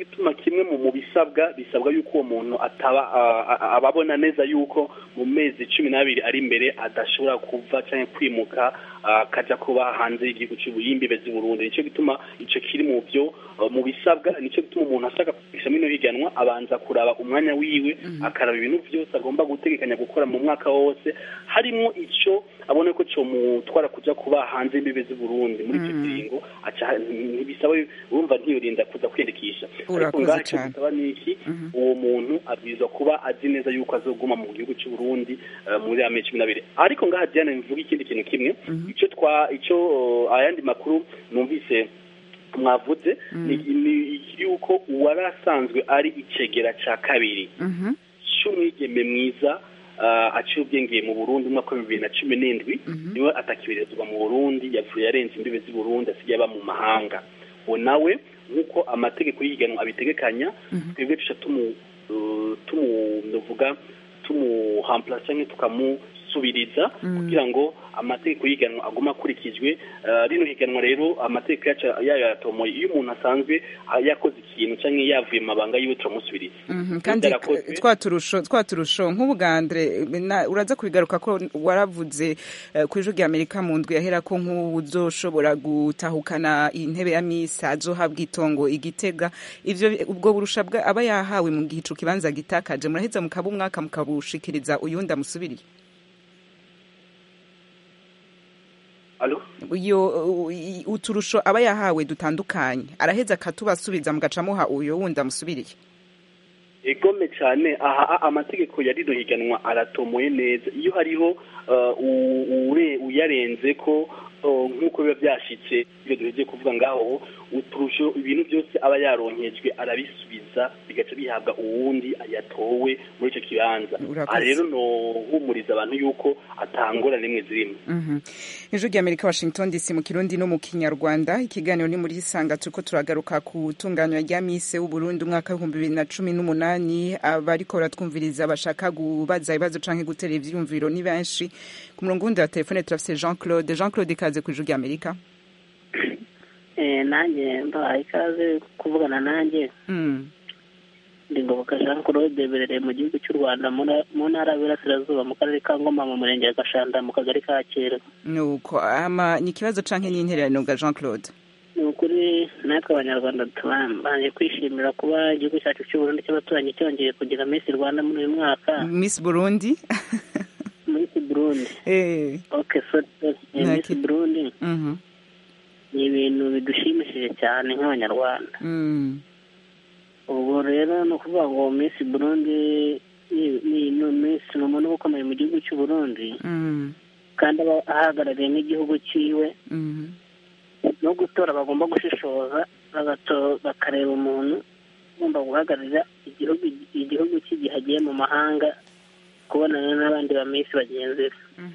kimwe mu mu bisabwa bisabwa yuko uwo muntu ataba ah, ah, ababona neza yuko mu mezi cumi n'abiri ari imbere adashobora kuva cyangwa kwimuka ah, akajya kuba hanze y'igihugu cy'imbibe z'i Burundi nicyo gituma icyo kiri mu byo ah, mu bisabwa nicyo gituma umuntu ashaka kugisha ino higanwa abanza kuraba umwanya wiwe akaraba ibintu byose agomba gutegekanya gukora mu mwaka wose harimo icyo abona ko cyo mutwara kujya kuba hanze y'imbibe z'i Burundi muri icyo kiringo aca ntibisaba urumva ntiyorinda kuza kwiyandikisha ariko Urakoze ngaho icyo cane. bisaba ni iki uwo muntu abwirizwa kuba azi neza yuko azoguma mu gihugu cy'u Burundi eh, muri ame cumi n'abiri ariko ngaha Diane mvuga ikindi kintu kimwe icyo twa icyo eh, ayandi makuru numvise mwavuze ni ni yuko uwari asanzwe ari icegera cya kabiri cy'umwigeme mwiza ah, aciye ubwenge mu Burundi mu mwaka wa bibiri na cumi n'indwi niwe atakiberezwa mu Burundi yavuye yarenze imbibe z'i Burundi asigaye aba mu mahanga uwo nawe nk'uko amategeko y'ihiganwa abitegekanya twebwe tuca tumu uh, tumuvuga tumuhampura cyangwa tukamusubiriza kugira ngo amategeko y'ihiganwa aguma akurikijwe Uh, rino higanwa rero amategeko yacu yayo yaratomoye iyo umuntu asanzwe ah, yakoze ikintu cyangwa yavuye mu mabanga yiwe turamusubiriza Mhm, kandi Byarakozwe. twaturusho twaturusho nk'ubugandre na- uraza kubigaruka ko waravuze eh, ku ijwi rya amerika mu ndwi yahera ko nk'uzoshobora gutahukana intebe ya misa azohabwa itongo igitega ivyo ubwo burusha bwa- aba yahawe mu gihe ico kibanza gitakaje muraheza mukaba umwaka mukabushikiriza uyundi amusubiriye Alo? iyo u- i- uturusho aba yahawe dutandukanye araheza akatubasubiza mugaca muha uyo wundi amusubiriye egome cyane aha a- amategeko ya rino higanwa aratomoye neza iyo hariho uh, u- ure- uyarenze ko uh, nk'uko biba byashitse ibyo duheje kuvuga ngaho uturusho ibintu byose aba yaronkejwe arabisubiza bigaca bihabwa uwundi yatowe muri icyo kibanza Urakoze. aha rero nohumuriza abantu yuko atangora rimwe zirimo Mhm. ijwi rya amerika washington dc mu kirundi no mu kinyarwanda ikiganiro ni muri isanga turiko turagaruka ku tunganywa rya mise w'uburundi umwaka w'ibihumbi bibiri na cumi n'umunani abariko baratwumviriza bashaka kubaza ibibazo canke gutera ivyiyumviro ni benshi ku murongo wundi wa telefone turafise jean claude jean claude ikaze ku ijwi rya amerika Eh, nanjye mbahaye ikaze kuvugana nanjye Mm. ndi ngoboka jean claude berereye mu gihugu cy'u rwanda mu na- mu ntara y'Iburasirazuba mu karere ka ngoma mu murenge wa gashanda mu kagari ka kera nuko ama ni ikibazo canke n'intererano ga jean claude ni ukuri natwe abanyarwanda tubanje kwishimira kuba igihugu cyacu cy'uburundi cy'abaturanyi cyongeye kugira miss rwanda muri uyu mwaka miss burundi miss burundi eh okay so so, eh, miss Naki- burundi mhm ni ibintu bidushimishije cyane nk'abanyarwanda mm ubwo rero ni ukuvuga ngo miss burundi ni- ni ni miss ni umuntu uba ukomeye mu gihugu cy'u burundi mm kandi aba ahagarariye n'igihugu cyiwe mhm no gutora bagomba gushishoza bagato- bakareba umuntu ugomba guhagararira igihugu igihugu cye igihe agiye mu mahanga kubonana n'abandi ba miss bagenzi be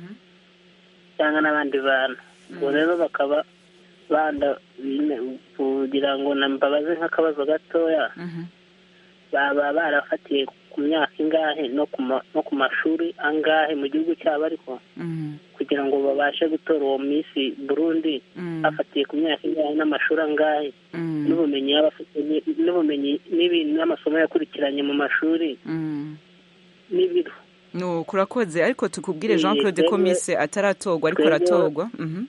cyangwa n'abandi bantu ubwo rero bakaba banda bine- kugira ngo na mbabaze nk'akabazo gatoya mhm baba barafatiye ku myaka ingahe no ku ma- no ku mashuri angahe mu gihugu cyabo ariko mhm kugira ngo babashe gutora uwo minsi burundi Mm. afatiye ku myaka ingahe n'amashuri angahe Mm. n'ubumenyi yaba afite ni- n'ubumenyi n'ibintu n'amasomo yakurikiranye mu mashuri mm n'ibiro no kurakoze ariko tukubwire jean Eh, claude ko twebwe- mise ataratorwa ariko twebwe- aratorwa mhm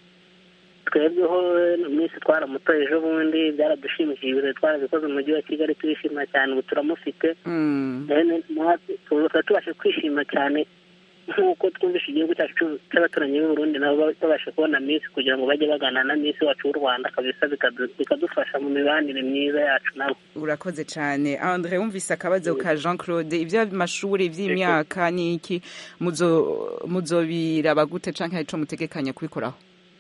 twebweho minsi twaramutoye ejo bundi byaradushimishije ibirori twarabikoze mu mujyi wa kigali turishima cyane ubu turamufite Mm. Rero natwe tuba tubashe kwishima cyane nk'uko twumvishe igihugu cyacu cy'u- cy'abaturanyi b'u Burundi nabo ba- babashe kubona minsi kugira ngo bajye baganira na minsi wacu w'u Rwanda kabisa bikadu- bikadufasha mu mibanire myiza yacu nabo urakoze cyane andre wumvise akabazo ka jean claude iby'amashuri iby'imyaka ni iki muzo muzobiraba gute canke hari ico mutegekanya kubikoraho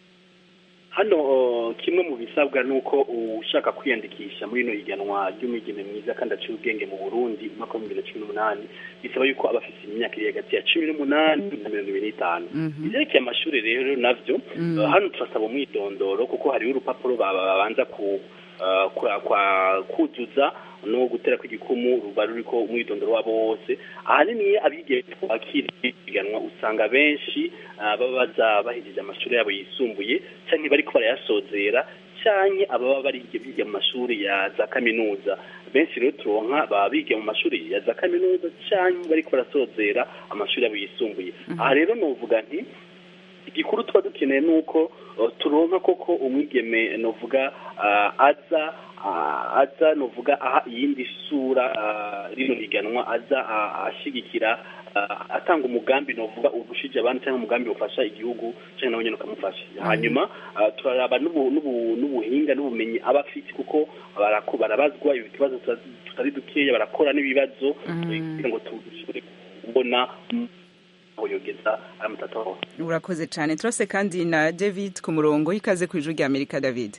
hano uh, kimwe mu bisabwa ni uko ushaka kwiyandikisha muri ino higanwa ry'umwigeme mwiza kandi aciye ubwenge mu burundi umwaka wa bibiri na cumi n'umunani bisaba yuko aba afite imyaka iri hagati ya cumi n'umunani na mirongo ibiri n'itanu ivyerekeye amashuri rero navyo Mhm. uh, hano turasaba umwidondoro kuko hariho urupapuro baba babanza ku uh, kwa, kwa kuzuza no gutera kw'igikumu ruba ruriko umwidondoro wabo wose ahanini abigeme twakira ihiganwa usanga benshi ah, baba baza bahejeje amashuri yabo yisumbuye canke bariko barayasozera canke ababa barige biga mu mashuri ya za kaminuza benshi rero turonka baba biga mu mashuri ya za kaminuza canke bariko barasozera amashuri yabo yisumbuye aha rero novuga nti igikuru tuba dukeneye ni uko uh, turonka koko umwigeme novuga uh, aza uh, aza novuga aha iyindi sura uh, rino higanwa aza uh, ashigikira uh, atanga umugambi novuga ugushije abandi cyangwa umugambi ufasha igihugu cyangwa nawe nyine ukamufasha hanyuma uh, turaraba n'ubu- n'ubu- n'ubuhinga n'ubumenyi aba afite kuko barako- barabazwa ibibazo tuta- tutari dukeya barakora n'ibibazo kugira ngo dushobore kubona aho yogeza aya matata hose urakoze cyane turase kandi na david ku murongo ikaze ku ijwi rya amerika david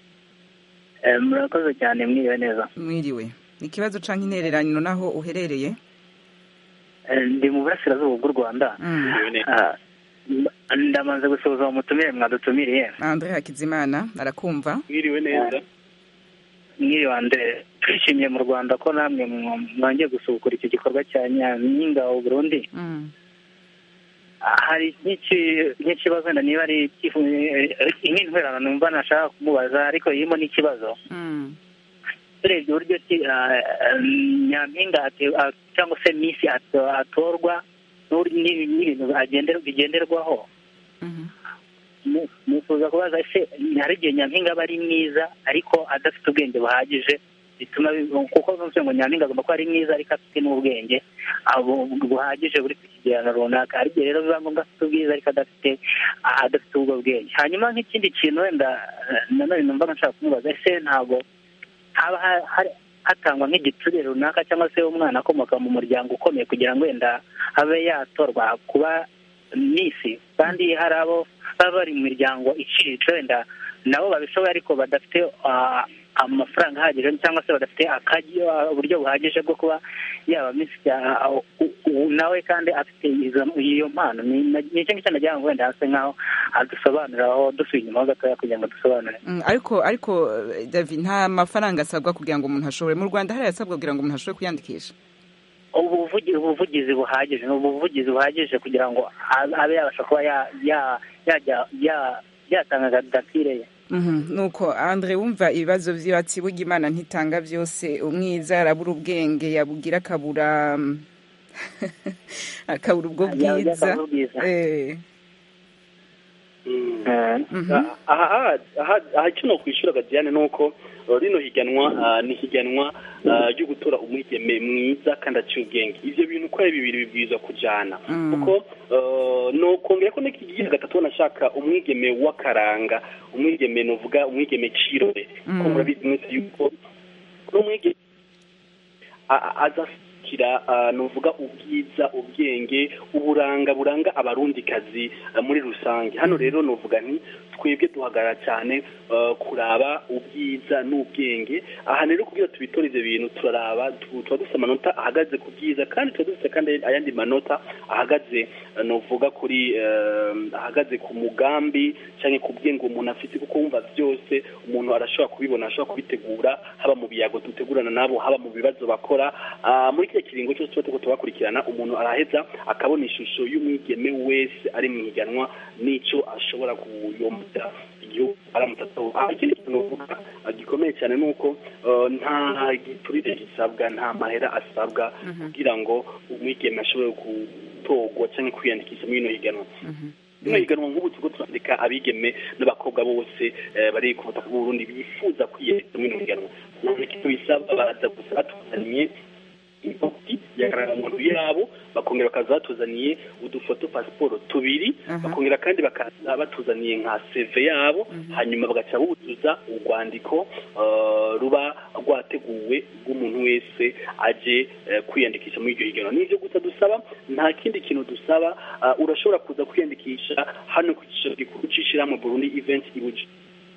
murakoze cyane mwiriwe neza mwiriwe ikibazo canke intererano naho uherereye Eh, ndi mu burasirazuba bw'u rwanda Ah, ndamanze gusuhuza umutumire mwadutumiriye andre hakizimana arakumva mwiriwe neza mwiriwe andre twishimiye mu rwanda ko namwe mwa- mwongeye gusubukura iki gikorwa cya nyampinga u burundi Ah, hari nk'iki- nk'ikibazo wenda niba ari icyifu- eh, nk'intwerano numva nashaka kumubaza ariko irimo n'ikibazo turebye uburyo ki ah, ah, nyampinga ate- ah, cyangwa se misi ato- atorwa n'uburyo n'ibi- n'ibintu agender- bigenderwaho Mu- nifuza kubaza ese hari igihe nyampinga aba ari mwiza ariko adafite ubwenge buhagije bituma bi- kuko numvise ngo nyampinga agomba kuba ari mwiza ariko afite n'ubwenge abo- buhagije buri ku kigero runaka hari igihe rero biba ngombwa afite ubwiza ariko adafite adafite ubwo bwenge hanyuma nk'ikindi kintu wenda eh, nanone numva nshaka kumubaza ese ntabwo haba ha- hari- hatangwa nk'igiturire runaka cyangwa se umwana akomoka mu muryango ukomeye kugira ngo wenda abe yatorwa kuba misi kandi hari abo baba bari mu miryango iciriritse wenda nabo babishoboye ariko badafite ah, amafaranga ahagije cyangwa se badafite akajyo ah, uburyo buhagije bwo kuba yaba misi ah, u- u- nawe kandi afite izo- iyo mpano ni ni icyo ngicyo nagira ngo wenda hase nk'aho adusobanuriraho dusuye inyuma ho gatoya kugira ngo dusobanure Mm, ariko ariko eh, david nta mafaranga asabwa kugira ngo umuntu ashobore mu rwanda hari asabwa kugira ngo umuntu ashobore kwiyandikisha ubuvugi- ubuvugizi buhagije ni ubuvugizi buhagije kugira ngo a- abe yabasha kuba ya- ya- yajya ya- yatanga kandidatire ye Mhm, nuko andre wumva ibibazo vy'ibatsi burya imana ntitanga vyose umwiza arabura ubwenge yabugira akabura mm, akabura ubwo Yabugira bwiza akabura ubwiza. Eh, aha aha aha aha icyo nokwishura Diane ni uko uh, rino higanwa uh, ni higanwa uh, ryo gutora umwigeme mwiza kandi aciye ubwenge ivyo bintu uko ari bibiri bibwirizwa kujana Mm. kuko uh, nokongera ko n'ikigira gatatu nashaka umwigeme w'akaranga umwigeme novuga umwigeme cirore Mm. ko murabizi mwese yuko n'umwigeme a- a- azashyikira uh, novuga ubwiza ubwenge uburanga buranga abarundikazi uh, muri rusange hano rero novuga nti twebwe duhagarara cyane uh, kuraba ubwiza n'ubwenge aha rero kugira tubitore ivyo bintu turaraba tu- tuba dufite amanota ahagaze ku bwiza kandi tuba dufite kandi ayandi manota ahagaze uh, novuga kuri uh, ahagaze ku mugambi cyangwa ku bwenge umuntu afite kuko wumva byose umuntu arashobora kubibona arashobora kubitegura haba mu biyago dutegurana nabo haba mu bibazo bakora Ah, muri kiriya kiringo cyose tuba turiko tubakurikirana umuntu araheza akabona ishusho y'umwigeme wese ari mu higanwa n'ico ashobora kuyombera igihugu aramutse atowe ikindi kintu novuga ah, gikomeye cyane ni uko ah, nta giturire gisabwa nta mahera asabwa kugira ngo umwigeme ashobore gutorwa cyangwa kwiyandikisha muri ino higanwa rino higanwa nk'ubu turiko turandika abigeme n'abakobwa bose eh, bari ku butaka bw'uburundi bifuza kwiyandikisha muri ino higanwa nta kintu bisaba baraza gusa batuzaniye ifoto y'akarangamuntu yabo bakongera bakaza batuzaniye udufoto pasiporo tubiri bakongera kandi bakaza batuzaniye nka seve yabo hanyuma bagaca buzuza urwandiko eh, ruba rwateguwe rw'umuntu wese aje eh, kwiyandikisha muri iryo higanwa n'ibyo gusa dusaba nta kindi kintu dusaba ah, urashobora kuza kwiyandikisha hano ku cyicaro gikuru c'ishirahamwe burundi event ibuji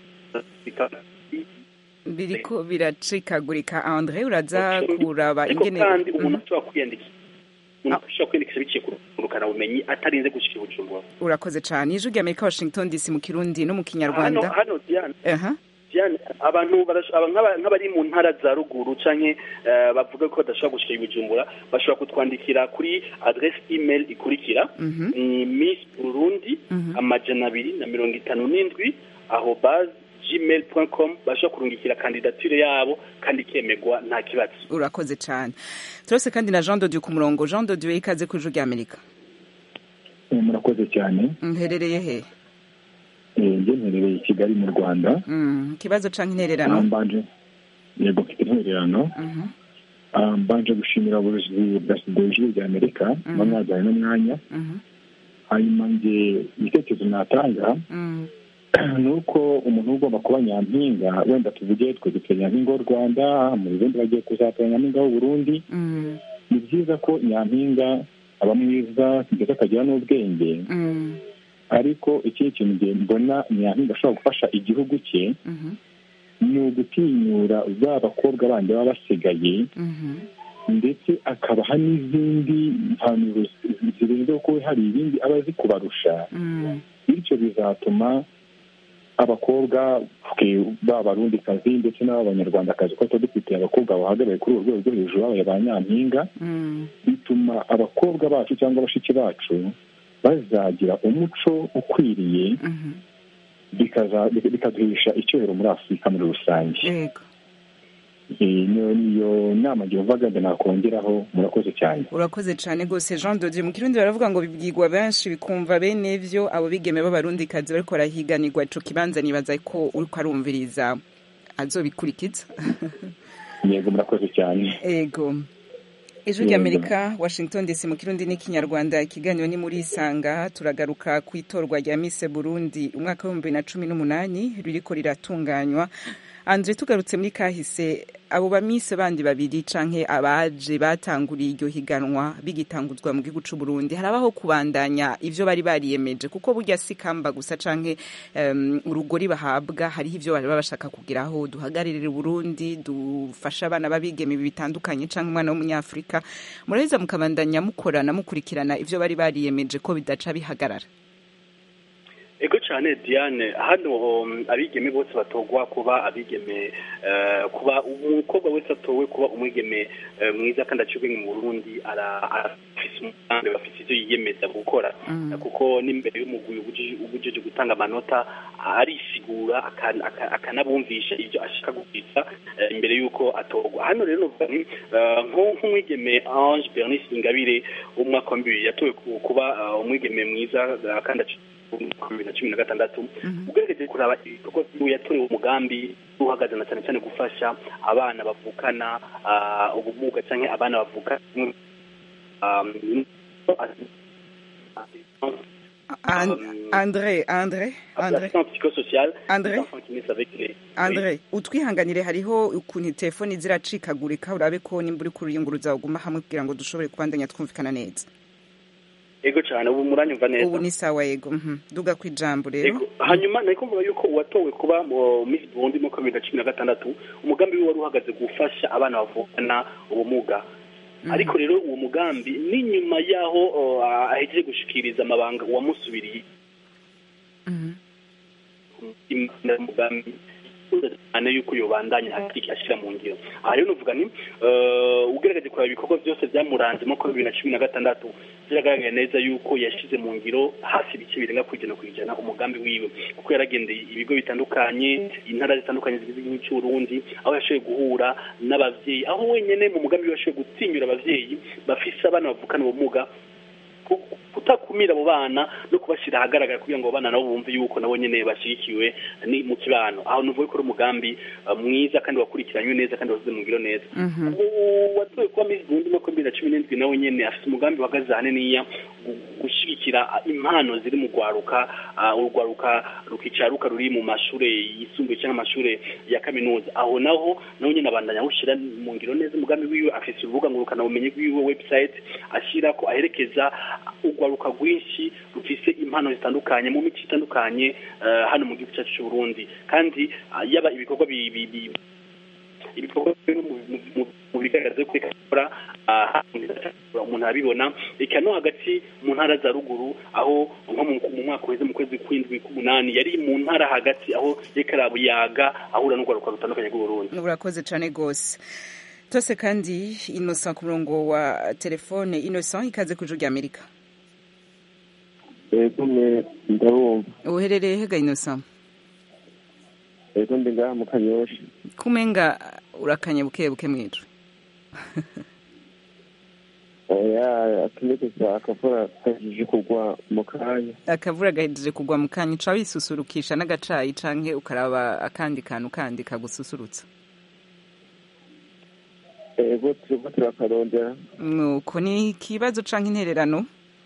biriko biracikagurika andre uraza kuraba ariko ingene kandi umuntu Mhm. ashobora kwiyandikisha umuntu ashobora kwiyandikisha biciye ku rukana bumenyi atarinze gushika i bujumbura urakoze cyane ijwi rya amerika washington dc mu kirundi no mu hano kinyarwanda hano diane aha diane abantu barash- aba- nk'aba- nk'abari mu ntara za ruguru canke eh, bavuga ko badashobora gushika i bujumbura bashobora kutwandikira kuri adresse email ikurikira Mhm. ni miss burundi Mhm. amajana abiri na mirongo itanu n'indwi aho base gmail com bashobora kurungikira kandidatire yabo kandi ikemegwa nta kibazo urakoze cyane turose kandi na jean dodieu ku murongo jean dodieu ikaze ku ijwi ry'amerika Eh, murakoze cyane mherereye he Eh, njye mperereye i kigali mu rwanda Mm, ikibazo canke Ah, intererano mbanje yego mfite intererano Mhm. Ah, mbanje gushimira ubuyobozi bwa studio ijwi rya amerika Mhm. muba mwajyanye n'umwanya Mhm. hanyuma nge igitekerezo natanga Mm. ni uko umuntu ugomba kuba nyampinga wenda tuvuge twe dufite nyampinga w'u rwanda mu bindi bagiye kuzatora nyampinga w'u burundi Mm. ni byiza ko nyampinga aba mwiza ndetse akagira n'ubwenge Mm. ariko ikindi kintu nge mbona nyampinga ashobora gufasha igihugu cye Mhm. ni ugutinyura ba bakobwa bandi baba basigaye Mhm. ndetse akabaha n'izindi mpanuro zi- zirenze ko hari ibindi aba azi kubarusha Mm. bityo bizatuma abakobwa twe b'abarundikazi ndetse n'ab'abanyarwandakazi ko tuba dufite abakobwa bahagarariye kuri urwo rwego rwo hejuru babaye ba nyampinga Mm. bituma abakobwa bacu cyangwa bashiki bacu bazagira umuco ukwiriye Mhm. bikaza- bikaduhisha icyubahiro muri afurika muri rusange yego Eh, niyo niyo nama ngiye mvaga ngo nakongeraho murakoze cyane urakoze cyane rwose jean dodieu mu kirundi baravuga ngo bibwirwa benshi bikumva bene vyo abo bigeme b'abarundikazi bariko barahiganirwa ico kibanza nibaza ko uriko arumviriza azobikurikiza yego murakoze cyane ego ijwi Yego. ry'amerika washington dc mu kirundi n'ikinyarwanda ikiganiro ni muri isanga turagaruka ku itorwa rya mise burundi umwaka w'ibihumbi bibiri na cumi n'umunani ririko riratunganywa andre tugarutse muri kahise abo bamise bandi babiri canke abaje batanguriye iryo higanwa bigitanguzwa mu gihugu c'u Burundi harabaho kubandanya ivyo bari bariyemeje kuko burya si kamba gusa canke um, urugori bahabwa hariho ivyo bari bashaka kugeraho duhagararire Burundi dufasha abana babigeme bitandukanye canke umwana w'umunyafrika muraheza mukabandanya mukorana mukurikirana ivyo bari bariyemeje ko bidaca bihagarara ego cyane diane hano um, abigeme bose batogwa kuba abigeme eh, kuba umukobwa wese atowe kuba umwigeme eh, mwiza kandi aciye ubwenge mu burundi ara- arafise umugambi bafise ivyo yiyemeza gukora Mm. kuko n'imbere y'umugwi ubujeje gutanga amanota arisigura akan- aka- akanabumvisha ivyo ashaka gukwiza eh, imbere y'uko atorwa hano rero novuga nti eh, nko- nk'umwigeme ange bernice ingabire w'umwaka wa bibiri yatowe ku- kuba eh, umwigeme mwiza eh, kandi aciye bibiri na cumi na gatandatu ugerageje kuraba ibikorwa byiwe yatorewe umugambi uhagaze na cyane cyane gufasha abana bavukana ah, ubumuga cyangwa abana bavuka um, An- andre andre andre assistance psychosociale André? des enfants qui naissent avec les andre utwihanganire hariho ukuntu telefoni ziracikagurika urabe ko nimba uri kuriyunguruza uguma hamwe kugira ngo dushobore kubandanya twumvikana neza ego cyane ubu muranyumva neza ubu ni sawa yego mhm. duga ku ijambo rero Ego, hanyuma nari kumva yuko uwatowe kuba mu Miss Burundi mu bibiri na cumi na gatandatu umugambi we wari uhagaze gufasha abana bavukana ubumuga ariko rero uwo mugambi n'inyuma y'aho uh, ahejeje gushikiriza amabanga uwamusubiriye imana y'umugambi cyane yuko yobandanya hakiki ashyira mu ngiro aha rero nuvuga ni eh, ugerageje kureba ibikorwa byose byamuranze mu mwaka wa bibiri na cumi na gatandatu biragaragara neza yuko yashyize mu ngiro hafi ibice birenga ku ijana ku ijana umugambi wiwe kuko yaragendeye ibigo bitandukanye intara zitandukanye zigize igihugu cy'uburundi aho yashoboye guhura n'abavyeyi aho wenyene mu mugambi we yashoboye gutinyura abavyeyi bafise abana bavukana ubumuga ku- kutakumira abo bana no kubashyira ahagaragara kugira ngo abo bana nabo bumve yuko nabo nyene bashyigikiwe ni mu kibano aho nuvuga ko ari umugambi uh, mwiza kandi wakurikiranywe neza kandi wasize mu ngiro neza watowe kuba Miss Burundi mu bibiri na cumi n'indwi nawe nyene afite umugambi uhagaze ahaniniya gu- gushyigikira impano ziri mu rwaruka ah, urwaruka rukicaruka ruri mu mashure yisumbuye cyangwa amashure ya kaminuza aho naho nawe nyene abandanya awushyira mu ngiro neza umugambi wiwe afise urubuga ngurukana bumenyi rwiwe website ashyira ko aherekeza urwaruka rwinshi rufise impano zitandukanye mu mico itandukanye eh, hano mu gihugu cyacu cy'u Burundi kandi ah, yaba ibikorwa bi- bi- bi- ibikorwa bimwe mu- mu- mu- mu bigaragaza ko ikora umuntu arabibona eka no hagati mu ntara za ruguru aho nko mu mu mwaka uheze mu kwezi kw'indwi k'umunani yari mu ntara hagati aho yariko arabuyaga ahura n'urwaruka rutandukanye rw'uburundi urakoze cyane rwose tose kandi innocent ku murongo wa telefone innocent ikaze ku ijuru ry'amerika ego mwe ndabumva uherereye hega innocent ego ndi ngaha mu kanyosha kumenga urakanye buke buke mwijwe oya akeneye gusa akavura kajije kugwa mu kanya akavura gahejeje kugwa mu kanya uca wisusurukisha n'agacayi canke ukaraba akandi kantu kandi kagususurutsa ego turiko turakarondera nuko ni ikibazo canke intererano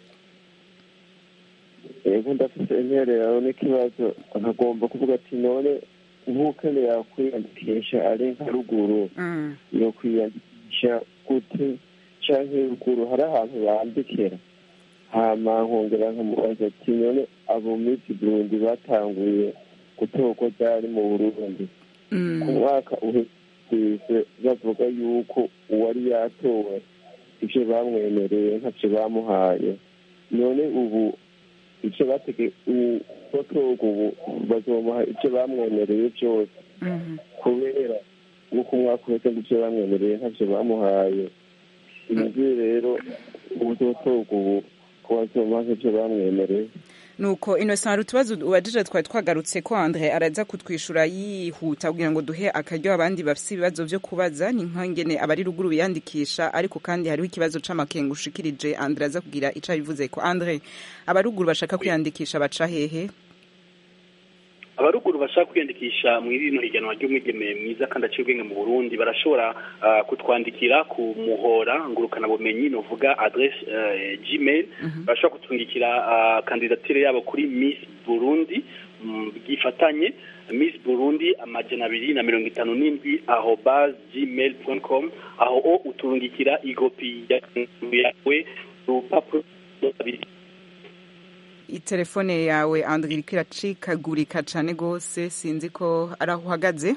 ego ndafite intererano n'ikibazo nkagomba kuvuga ati none nk'ukeneye yakwiyandikisha ari nka ruguru yo kwiyandikisha gute canke ruguru hari ahantu bandikira hama nkongera nkamubaza ati none abo misi burundi batanguye gutorwa ryari mu burundi ku mwaka uheze bavuga yuko uwari yatowe ivyo bamwemereye ntavyo bamuhaye none ubu ivyo batege uwatorwa ubu bazomuha ivyo bamwemereye vyose kubera nk'uko umwaka uheze ngo ivyo bamwemereye ntavyo bamuhaye inzu rero ubuzotorwa ubu ko bazomuha nk'ivyo bamwemereye nuko innocent hari utubazo ubajije twari twagarutse ko andre araza kutwishura yihuta kugira ngo duhe akaryo abandi bafise ibibazo vyo kubaza ni nkangene abari ruguru biyandikisha ariko kandi hariho ikibazo c'amakenga ushikirije andre aza kugira ico abivuze ko andre abaruguru bashaka kwiyandikisha baca hehe abaruguru bashaka kwiyandikisha mu rino higanwa ry'umwigeme mwiza kandi aciye ubwenge mu burundi barashobora ah, kutwandikira ku muhora ngurukanabumenyi novuga adresse eh, gmail barashobora kutwandikira ah, kandidatire yabo kuri miss burundi mm, bwifatanye miss burundi amajana abiri na mirongo itanu n'indwi aho base gmail com aho o uturungikira igopi ya- yawe urupapuro abiri itelefone yawe andre iriko iracikagurika cane gose sinzi ko ari aho uhagaze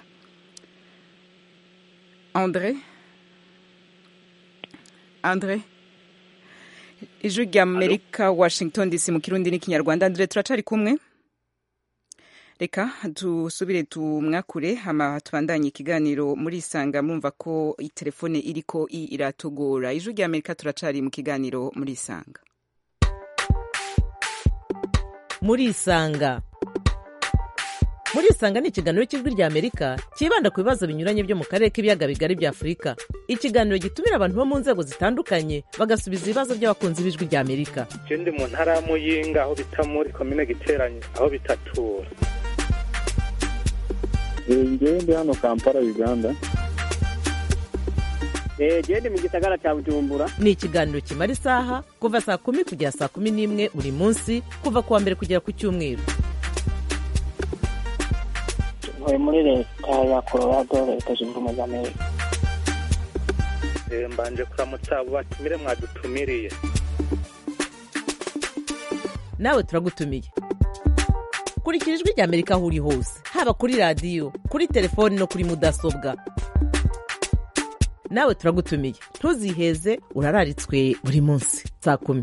andre andre ijwi rya amerika washington dc mu kirundi n'ikinyarwanda andre turacari kumwe reka dusubire tumwakure hama tubandanye ikiganiro muri isanga mumva ko itelefone iriko i iratugora ijwi rya amerika turacari mu kiganiro muri isanga muri isanga muri isanga ni ikiganiro cy'ijwi rya amerika cyibanda ku bibazo binyuranye byo mu karere k'ibiyaga bigari bya afurika ikiganiro gitumira abantu bo mu nzego zitandukanye bagasubiza ibibazo by'abakunzi b'ijwi rya amerika je ndi mu ntara ya muyinga aho bita muri komine giteranye aho bitatura ngewe ndi hano kampala uganda gende mu gisagara cya bujumbura ni ikiganiro kimara isaha kuva saa kumi kugera saa kumi n'imwe buri munsi kuva ku wa mbere kugera ku cyumweru ntuye muri leta ya colorado leta zunze ubumwe za amerika Eh, mbanje kuramutsa abo batumire mwadutumiriye nawe turagutumiye kurikira ijwi rya amerika aho uri hose haba kuri radiyo kuri telefoni no kuri mudasobwa nawe turagutumiye ntuziheze urararitswe buri munsi saa kumi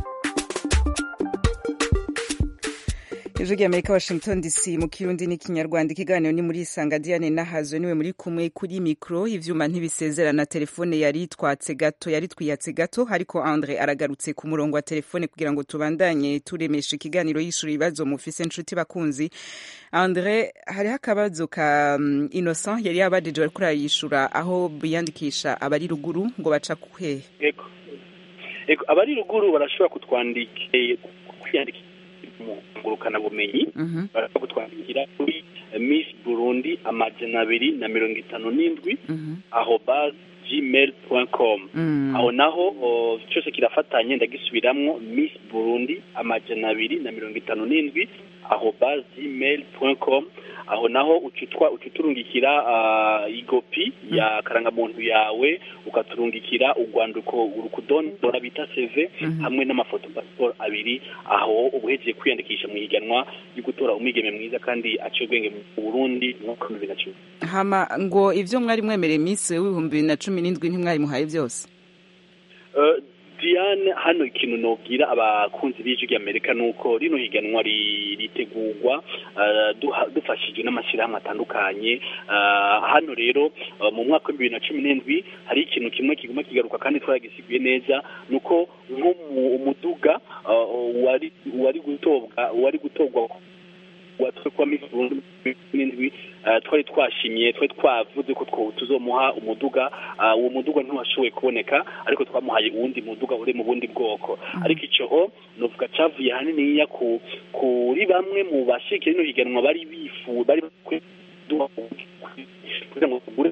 ijwi rya amerika washington dc mu kirundi n'ikinyarwanda ikiganiro ni muri isanga diane nahazo niwe muri kumwe kuri mikoro ivyuma ntibisezerana telefone yari itwatse gato yari twiyatse gato ariko andre aragarutse ku murongo wa telefone kugira ngo tubandanye turemesha ikiganiro yishura ibibazo mufise nshuti bakunzi andre hariho akabazo ka um, innocent yari yabajije bariko arayishura aho biyandikisha abari ruguru ngo baca kuhehe Ego. Ego, abari ruguru barashobora kutwandikira kwiyandikira mu ngurukanabumenyi barashobora kutwandikira kuri miss burundi amajana abiri na mirongo itanu n'indwi aho base gmail com aho naho o, cyose kirafatanye ndagisubiramwo miss burundi amajana abiri na mirongo itanu n'indwi aho bas gmail com aho naho ucitwa ucuturungikira uh, igopi ya karangamuntu yawe ukaturungikira urwandiko urukudondora bita CV hamwe n'amafoto passport abiri aho ubuhejeje kwiyandikisha mu higanwa ryo gutora umwigeme mwiza kandi aciye ubwenge mu Burundi mu mwaka wa bibiri na cumi hama ngo ivyo mwari mwemereye Miss w'ibihumbi bibiri na cumi n'indwi ntimwayimuhaye byose Uh, Diane hano ikintu nobwira abakunzi b'ijwi ry'Amerika nuko rino higanwa ri- ritegurwa uh, duha- dufashijwe n'amashyirahamwe atandukanye uh, hano rero uh, mu mwaka wa bibiri na cumi n'indwi hari ikintu kimwe kiguma kigaruka kandi twaragisiguye neza nuko nko mu umuduga uh, wari wari gutobwa wari gutogwa watwe kwa Miss Burundi n'indwi uh, twari twashimye twari twavuze ko two- tuzomuha umuduga uh, uwo muduga ntiwashoboye kuboneka ariko twamuhaye uwundi muduga uri mu bundi bwoko ariko ico ho novuga cavuye haniniya ku kuri bamwe mu bashikira rino higanwa bari bifu bari bakwiye kuduha kugira ngo tugure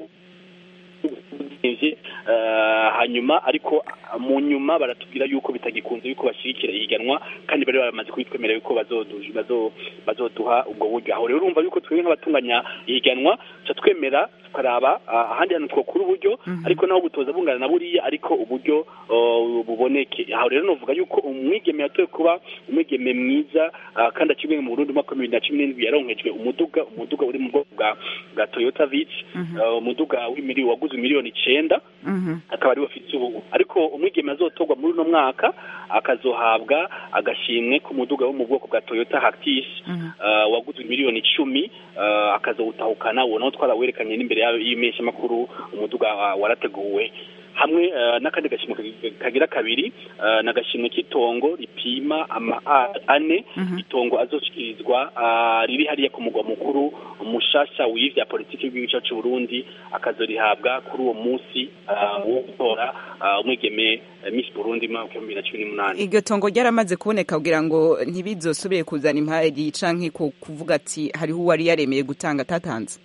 Uh, hanyuma ariko uh, mu nyuma baratubwira yuko bitagikunze yuko bashyigikira ihiganwa kandi bari baramaze kubitwemerera yuko bazodu- bazo- bazoduha ubwo buryo aho rero urumva yuko twebwe nk'abatunganya ihiganwa tuca twemera tukaraba uh, ahandi hantu twokura uburyo ariko naho butoza bungana na buriya ariko uburyo uh, buboneke aho rero novuga yuko umwigeme yatoye kuba umwigeme mwiza uh, kandi akibwe mu Burundi mu mwaka wa bibiri na cumi n'indwi yaronkejwe umuduga umuduga uri mu bwoko bwa bwa Toyota Vitz uh, umuduga w'imiliyoni waguzwe miliyoni icenda akaba ariwe afite ubu ariko umwigeme azotorwa muri uno mwaka akazohabwa agashimwe k'umuduga wo mu bwoko bwa Toyota Hactis uh, waguzwe miliyoni icumi uh, akazowutahukana uwo nawo twarawerekanye n'imbere yayo y'imeshamakuru umuduga uh, warateguwe hamwe uh, n'akandi gashimwe kag- kagira kabiri uh, n'agashimwe k'itongo ripima ama a- ane itongo azoshikirizwa uh, riri hariya ku mugwa mukuru umushasha w'ivya politiki y'igihugu cyacu c'u Burundi akazorihabwa kuri uwo munsi uh, wo gutora uh, umwigeme uh, Miss Burundi mu mwaka wa bibiri na cumi n'umunani iryo tongo ryaramaze kuboneka kugira ngo ntibizosubire kuzana impari canke ku kuvuga ati hariho uwari yaremeye gutanga atatanze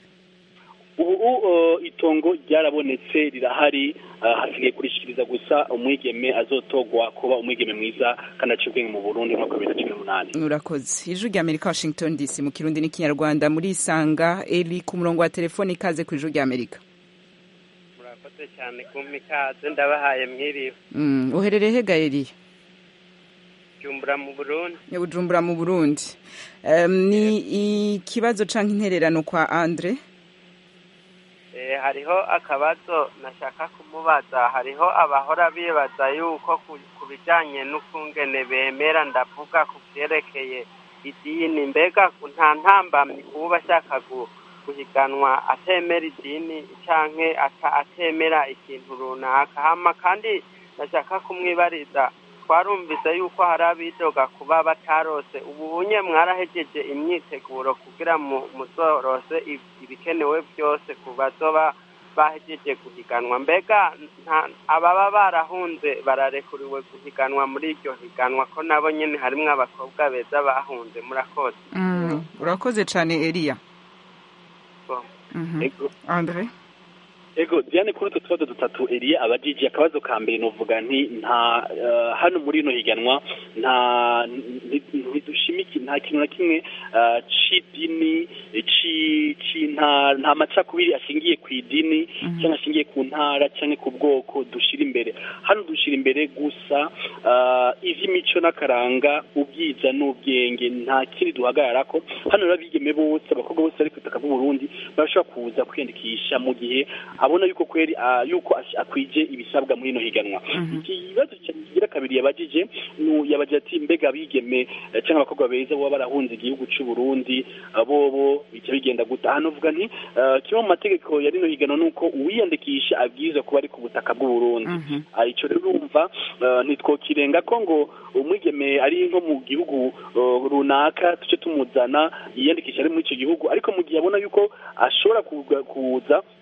ubu uh, itongo ryarabonetse rirahari uh, hasigaye kurishikiriza gusa umwigeme azotogwa kuba umwigeme mwiza kandi aciye ubwenge mu Burundi mu mwaka wa bibiri na cumi n'umunani urakoze ijwi rya amerika washington dc mu kirundi n'ikinyarwanda muri isanga eri ku murongo wa telefoni ikaze ku ijwi rya amerika murakoze cyane kumpa ikaze ndabahaye mwiriwe Mm, uherereye hega eri jumbura mu burundi bujumbura mu burundi Em, ni ikibazo canke intererano kwa andre Eh, hariho akabazo nashaka kumubaza hariho abahora bibaza yuko ku- ku bijyanye n'ukungene bemera ndavuga ku byerekeye idini mbega nta ntambamyi kuba ashaka gu- guhiganwa atemera idini canke ata- atemera ikintu runaka hama kandi nashaka kumwibariza twarumvise yuko hari abidoga kuba batarose ubu unye mwarahejeje imyiteguro kugira mu muzorose ib- ibikenewe byose ku bazoba bahejeje guhiganwa mbega nta- ababa barahunze bararekuriwe guhiganwa muri iryo higanwa ko nabo nyene harimwo abakobwa beza bahunze murakoze Mm, urakoze cane eriya Bo. Mhm. andre ego diane kuri utwo tubazo dutatu eriye abajiji akabazo ka mbere novuga nti nta uh, hano muri ino higanwa nta nti- ntidushimiki nta kintu na kimwe uh, c'idini ci ci nta nta macakubiri ashingiye ku idini cyangwa ashingiye ku ntara cyangwa ku bwoko dushira imbere hano dushira imbere gusa uh, ivy'imico n'akaranga ubwiza n'ubwenge nta kindi duhagararako hano rero abigeme bose abakobwa bose bari ku butaka bw'u Burundi barashobora kuza kwiyandikisha mu gihe abona yuko kweri ah, yuko ash- akwije ibisabwa muri ino higanwa ikibazo cya- kigira kabiri yabajije nu yabajije ati mbega abigeme eh, cyangwa abakobwa beza baba barahunze igihugu cy'u Burundi ah, bobo bica bigenda guta hano uvuga nti ah, kimwe mu mategeko ya rino higanwa nuko uwiyandikisha abwirizwa kuba ari ku butaka bw'u Burundi Ah, ico rero urumva ah, ntitwokirenga ko ngo umwigeme ari nko mu gihugu ah, runaka tuce tumuzana yiyandikisha ari muri icyo gihugu ariko mu gihe abona yuko ashobora kuga- kuza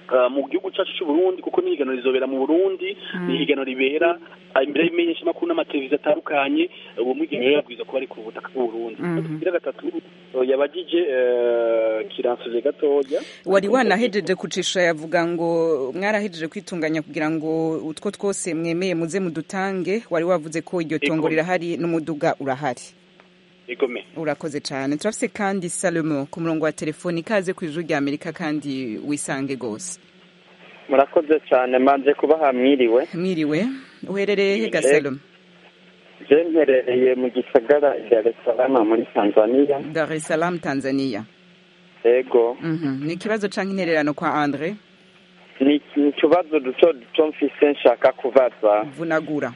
uh, mu gihugu cyacu cy'u Burundi kuko ni higanwa rizobera mu Burundi ni higanwa ribera uh, imbere y'imenyesha makuru n'amateleviziyo atandukanye uwo mwigeme rero yabwiza kuba ari ku butaka bw'u Burundi kugira gatatu uh, yabagije uh, kiransuze gatoya wari wanahejeje kucisha yavuga ngo mwarahejeje kwitunganya kugira ngo utwo twose mwemeye muze mudutange wari wavuze ko iryo tongo Ego. rirahari n'umuduga urahari igome urakoze cyane turafise kandi salomo ku murongo wa telefoni ikaze ku ijuru rya amerika kandi wisange rwose murakoze cyane manje kubaha mwiriwe mwiriwe uherereye he ga Eh, salomo je mperereye mu gisagara Dar es Salaam muri Tanzania dar es salaam tanzania ego Mhm. ni ikibazo canke intererano kwa andre ni ni utubazo duto duto mfise nshaka kubaza vunagura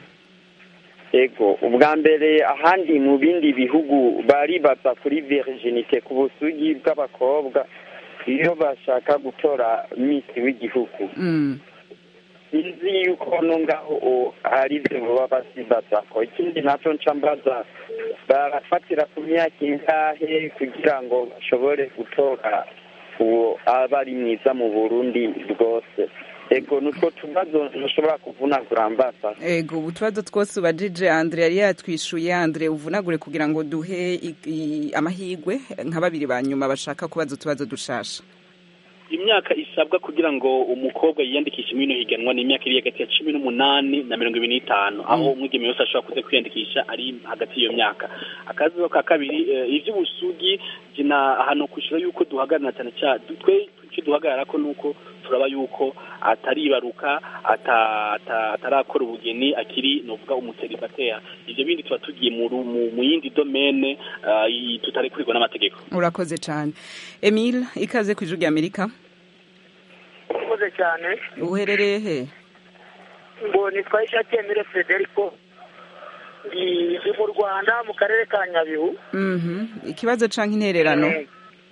ego ubwa mbere ahandi mu bindi bihugu baribaza kuri virginite ku busugi bw'abakobwa iyo bashaka gutora misi w'igihugu Mm. sinzi yuko no ngaho o- hari ibyo baba basibaza ko ikindi nacyo nca mbaza barafatira ku myaka ingahe kugira ngo bashobore gutora uwo aba ari mwiza mu burundi bwose ego nutwo tubazo ntushobora kuvunagura mbaza ego ubu tubazo twose ubajije andre yari yatwishuye andre uvunagure kugira ngo duhe i- i- amahigwe nka babiri ba nyuma bashaka kubaza utubazo dushasha imyaka isabwa kugira ngo umukobwa yiyandikishe muri ino higanwa ni imyaka iri hagati ya cumi n'umunani na mirongo ibiri n'itanu aho umwigeme wese ashobora kuza kwiyandikisha ari hagati y'iyo myaka akazi ka kabiri eh, ivy'ubusugi jina ahantu kwishura yuko duhagarara cyane cyane twe icyo duhagarara ko nuko turaba yuko ataribaruka ata- ata- atarakora ubugeni akiri novuga umuteribatera ivyo bindi tuba tugiye mu ru- mu- mu yindi domene ah, i- tutarekurirwa n'amategeko urakoze cyane emile ikaze ku ijuru rya amerika urakoze cyane uherereye he ngo nitwa ishati emile frederico ndi ndi mu rwanda mu karere ka nyabihu Mhm. ikibazo canke intererano Eh,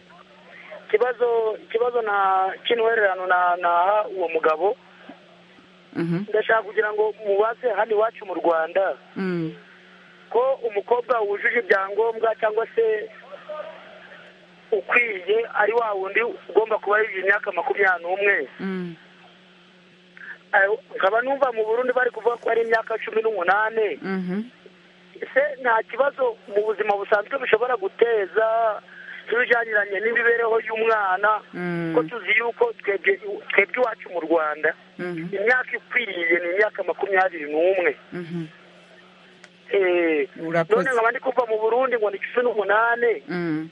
ikibazo ikibazo na cy'intwererano na naha uwo mugabo Mhm. ndashaka kugira ngo mubaze hano iwacu mu rwanda Mm. ko umukobwa wujuje ibyangombwa cyangwa se ukwiye ari wa wundi ugomba kuba yujuje imyaka makumyabiri n'umwe Mm. Eh, nkaba numva mu burundi bari kuvuga ko ari imyaka cumi n'umunani Mhm. ese nta kibazo mu buzima busanzwe bishobora guteza n'ibijyaniranye n'imibereho y'umwana Mm. ko tuzi yuko twebwe twebwe iwacu mu rwanda Mhm. imyaka ikwiriye ni imyaka makumyabiri n'umwe Mhm. Eh, Urakoze. none nkaba ndi kuva mu burundi ngo ni cumi n'umunani Mm.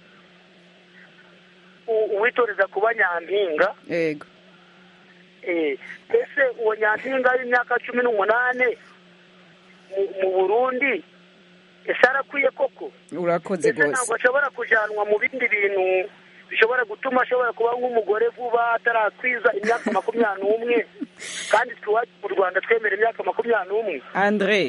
u- uwitoreza kuba nyampinga ego Eh, ese uwo nyampinga w'imyaka cumi n'umunani mu- mu burundi ese arakwiye koko urakoze ese ntabwo rwose ashobora kujanwa mu bindi bintu bishobora gutuma ashobora kuba nk'umugore vuba atarakwiza imyaka makumyabiri n'umwe kandi twiwacu mu rwanda twemera imyaka makumyabiri n'umwe andre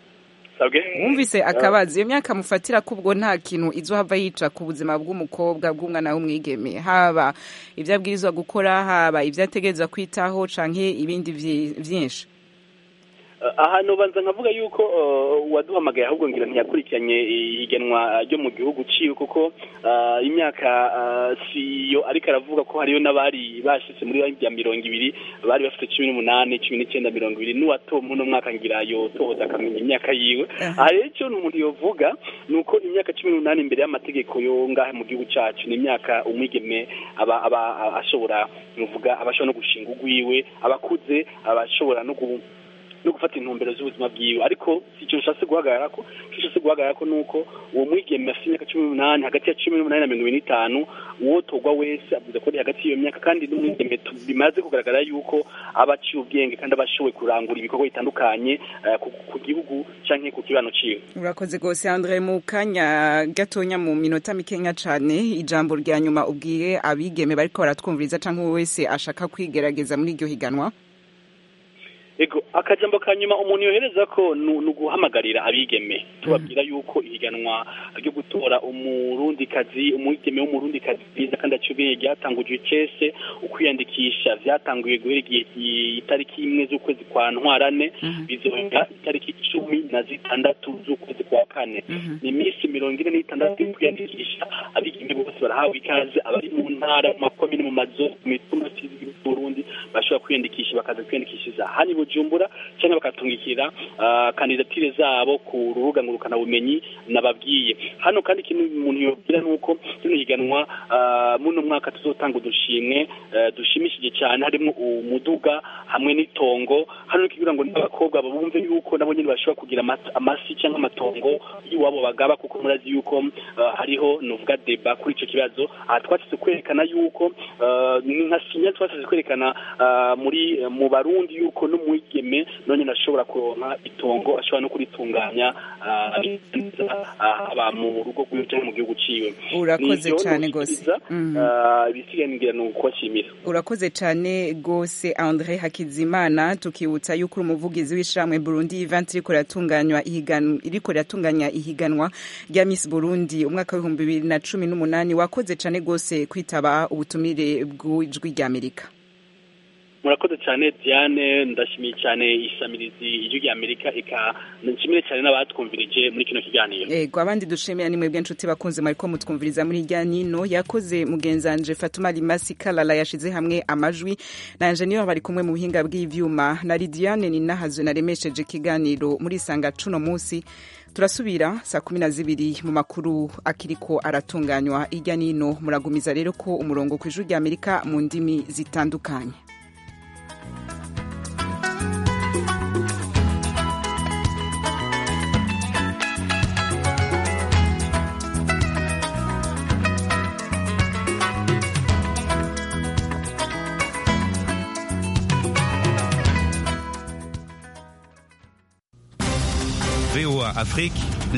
wumvise akabazo iyo myaka mufatira ko ubwo nta kintu izohava yica ku buzima bw'umukobwa bw'umwana w'umwigeme haba ibyo abwirizwa gukora haba ibyo ategerezwa kwitaho canke ibindi vyi- vyinshi Uh, ahantu banza nkavuga yuko uh, uwaduhamagaye ahubwo ngira ntiyakurikiranye ihiganwa ryo mu gihugu ciwe kuko uh, imyaka uh, siyo ariko aravuga ko hariyo n'abari bashitse muri ya mirongo ibiri bari bafite cumi n'umunani cumi n'icyenda mirongo ibiri n'uwatompa uno mwaka ngira yotoza akamenya imyaka yiwe aha rero icyo umuntu yovuga ni uko imyaka cumi n'umunani imbere y'amategeko yo ngahe mu gihugu cacu ni imyaka umwigeme aba aba ashobora nuvuga aba ashobora no gushinga ugwiwe abakuze aba ashobora no gu no gufata intumbero z'ubuzima bwiwe ariko si icyo nshatse guhagarara ko icyo nshatse guhagarara ko nuko uwo mwigeme afite imyaka cumi n'umunani hagati ya cumi n'umunani na mirongo ibiri n'itanu uwotorwa wese avuze ko ari hagati y'iyo myaka kandi n'umwigeme tu- bimaze kugaragara yuko aba aciye ubwenge kandi aba ashoboye kurangura ibikorwa bitandukanye eh, ku- ku gihugu canke ku kibano ciwe urakoze rwose andre mu kanya gatonya mu minota mikenya cane ijambo rya nyuma ubwiye abigeme bariko baratwumviriza canke uwo wese ashaka kwigerageza muri iryo higanwa ego akajambo ka nyuma umuntu yohereza ko ni ni uguhamagarira abigeme tubabwira yuko ihiganwa ryo gutora umurundikazi umwigeme w'umurundikazi bwiza kandi acubeye ryatangujwe cese ukwiyandikisha vyatanguye guhera igihe i- itariki imwe z'ukwezi kwa ntwarane bizohera itariki cumi na zitandatu z'ukwezi kwa kane ni iminsi mirongo ine n'itandatu yo kwiyandikisha abigeme bigeme bose barahawe ikaze abari mu ntara mu makomine mu mazu mu mitumba Burundi bashobora kwiyandikisha bakaza kwiyandikishiriza hano i Bujumbura cyangwa bakatungikira uh, kandidatire zabo ku rubuga ngurukana bumenyi nababwiye hano kandi ikintu umuntu yobwira nuko kino higanwa uh, muno mwaka tuzotanga udushimwe uh, dushimishije cyane harimo umuduga hamwe n'itongo hano kugira ngo n'abakobwa bumve yuko nabo nyine bashobora kugira amasi cyangwa amatongo y'iwabo bagaba kuko murazi yuko uh, hariho nuvuga deba kuri icyo kibazo aha twasize kwerekana yuko uh, nka sinya twasize kwerekana uh, muri mu barundi yuko n'umwigeme none ashobora kuronka itongo ashobora no kuritunganya aba mu rugo rwiwe cyangwa mu gihugu ciwe urakoze cyane gose ibisigaye ni ukubashimira urakoze cyane gose Andre Hakizimana tukibutsa yuko uri umuvugizi w'ishamwe Burundi event iriko ratunganywa ihiganwa iriko ratunganya ihiganwa rya Miss Burundi umwaka w'ibihumbi bibiri na cumi n'umunani wakoze cyane gose kwitaba ubutumire bw'ijwi rya Amerika murakoze cyane diane ndashimiye cyane isamirizi ijwi rya amerika eka nshimire cyane n'abatwumvirije muri kino kiganiro yego abandi dushimira ni mwebwe nshuti bakunze mwariko mutwumviriza muri irya nino yakoze mugenzanje fatuma rimasi kalala yashize hamwe amajwi na enjeniyeri bari kumwe mu buhinga bw'ivyuma na lidiane ninahazwe naremesheje ikiganiro muri isanga cuno munsi turasubira saa kumi na zibiri mu makuru akiriko aratunganywa irya nino muragumiza rero ko umurongo ku ijwi rya amerika mu ndimi zitandukanye VOA Afrique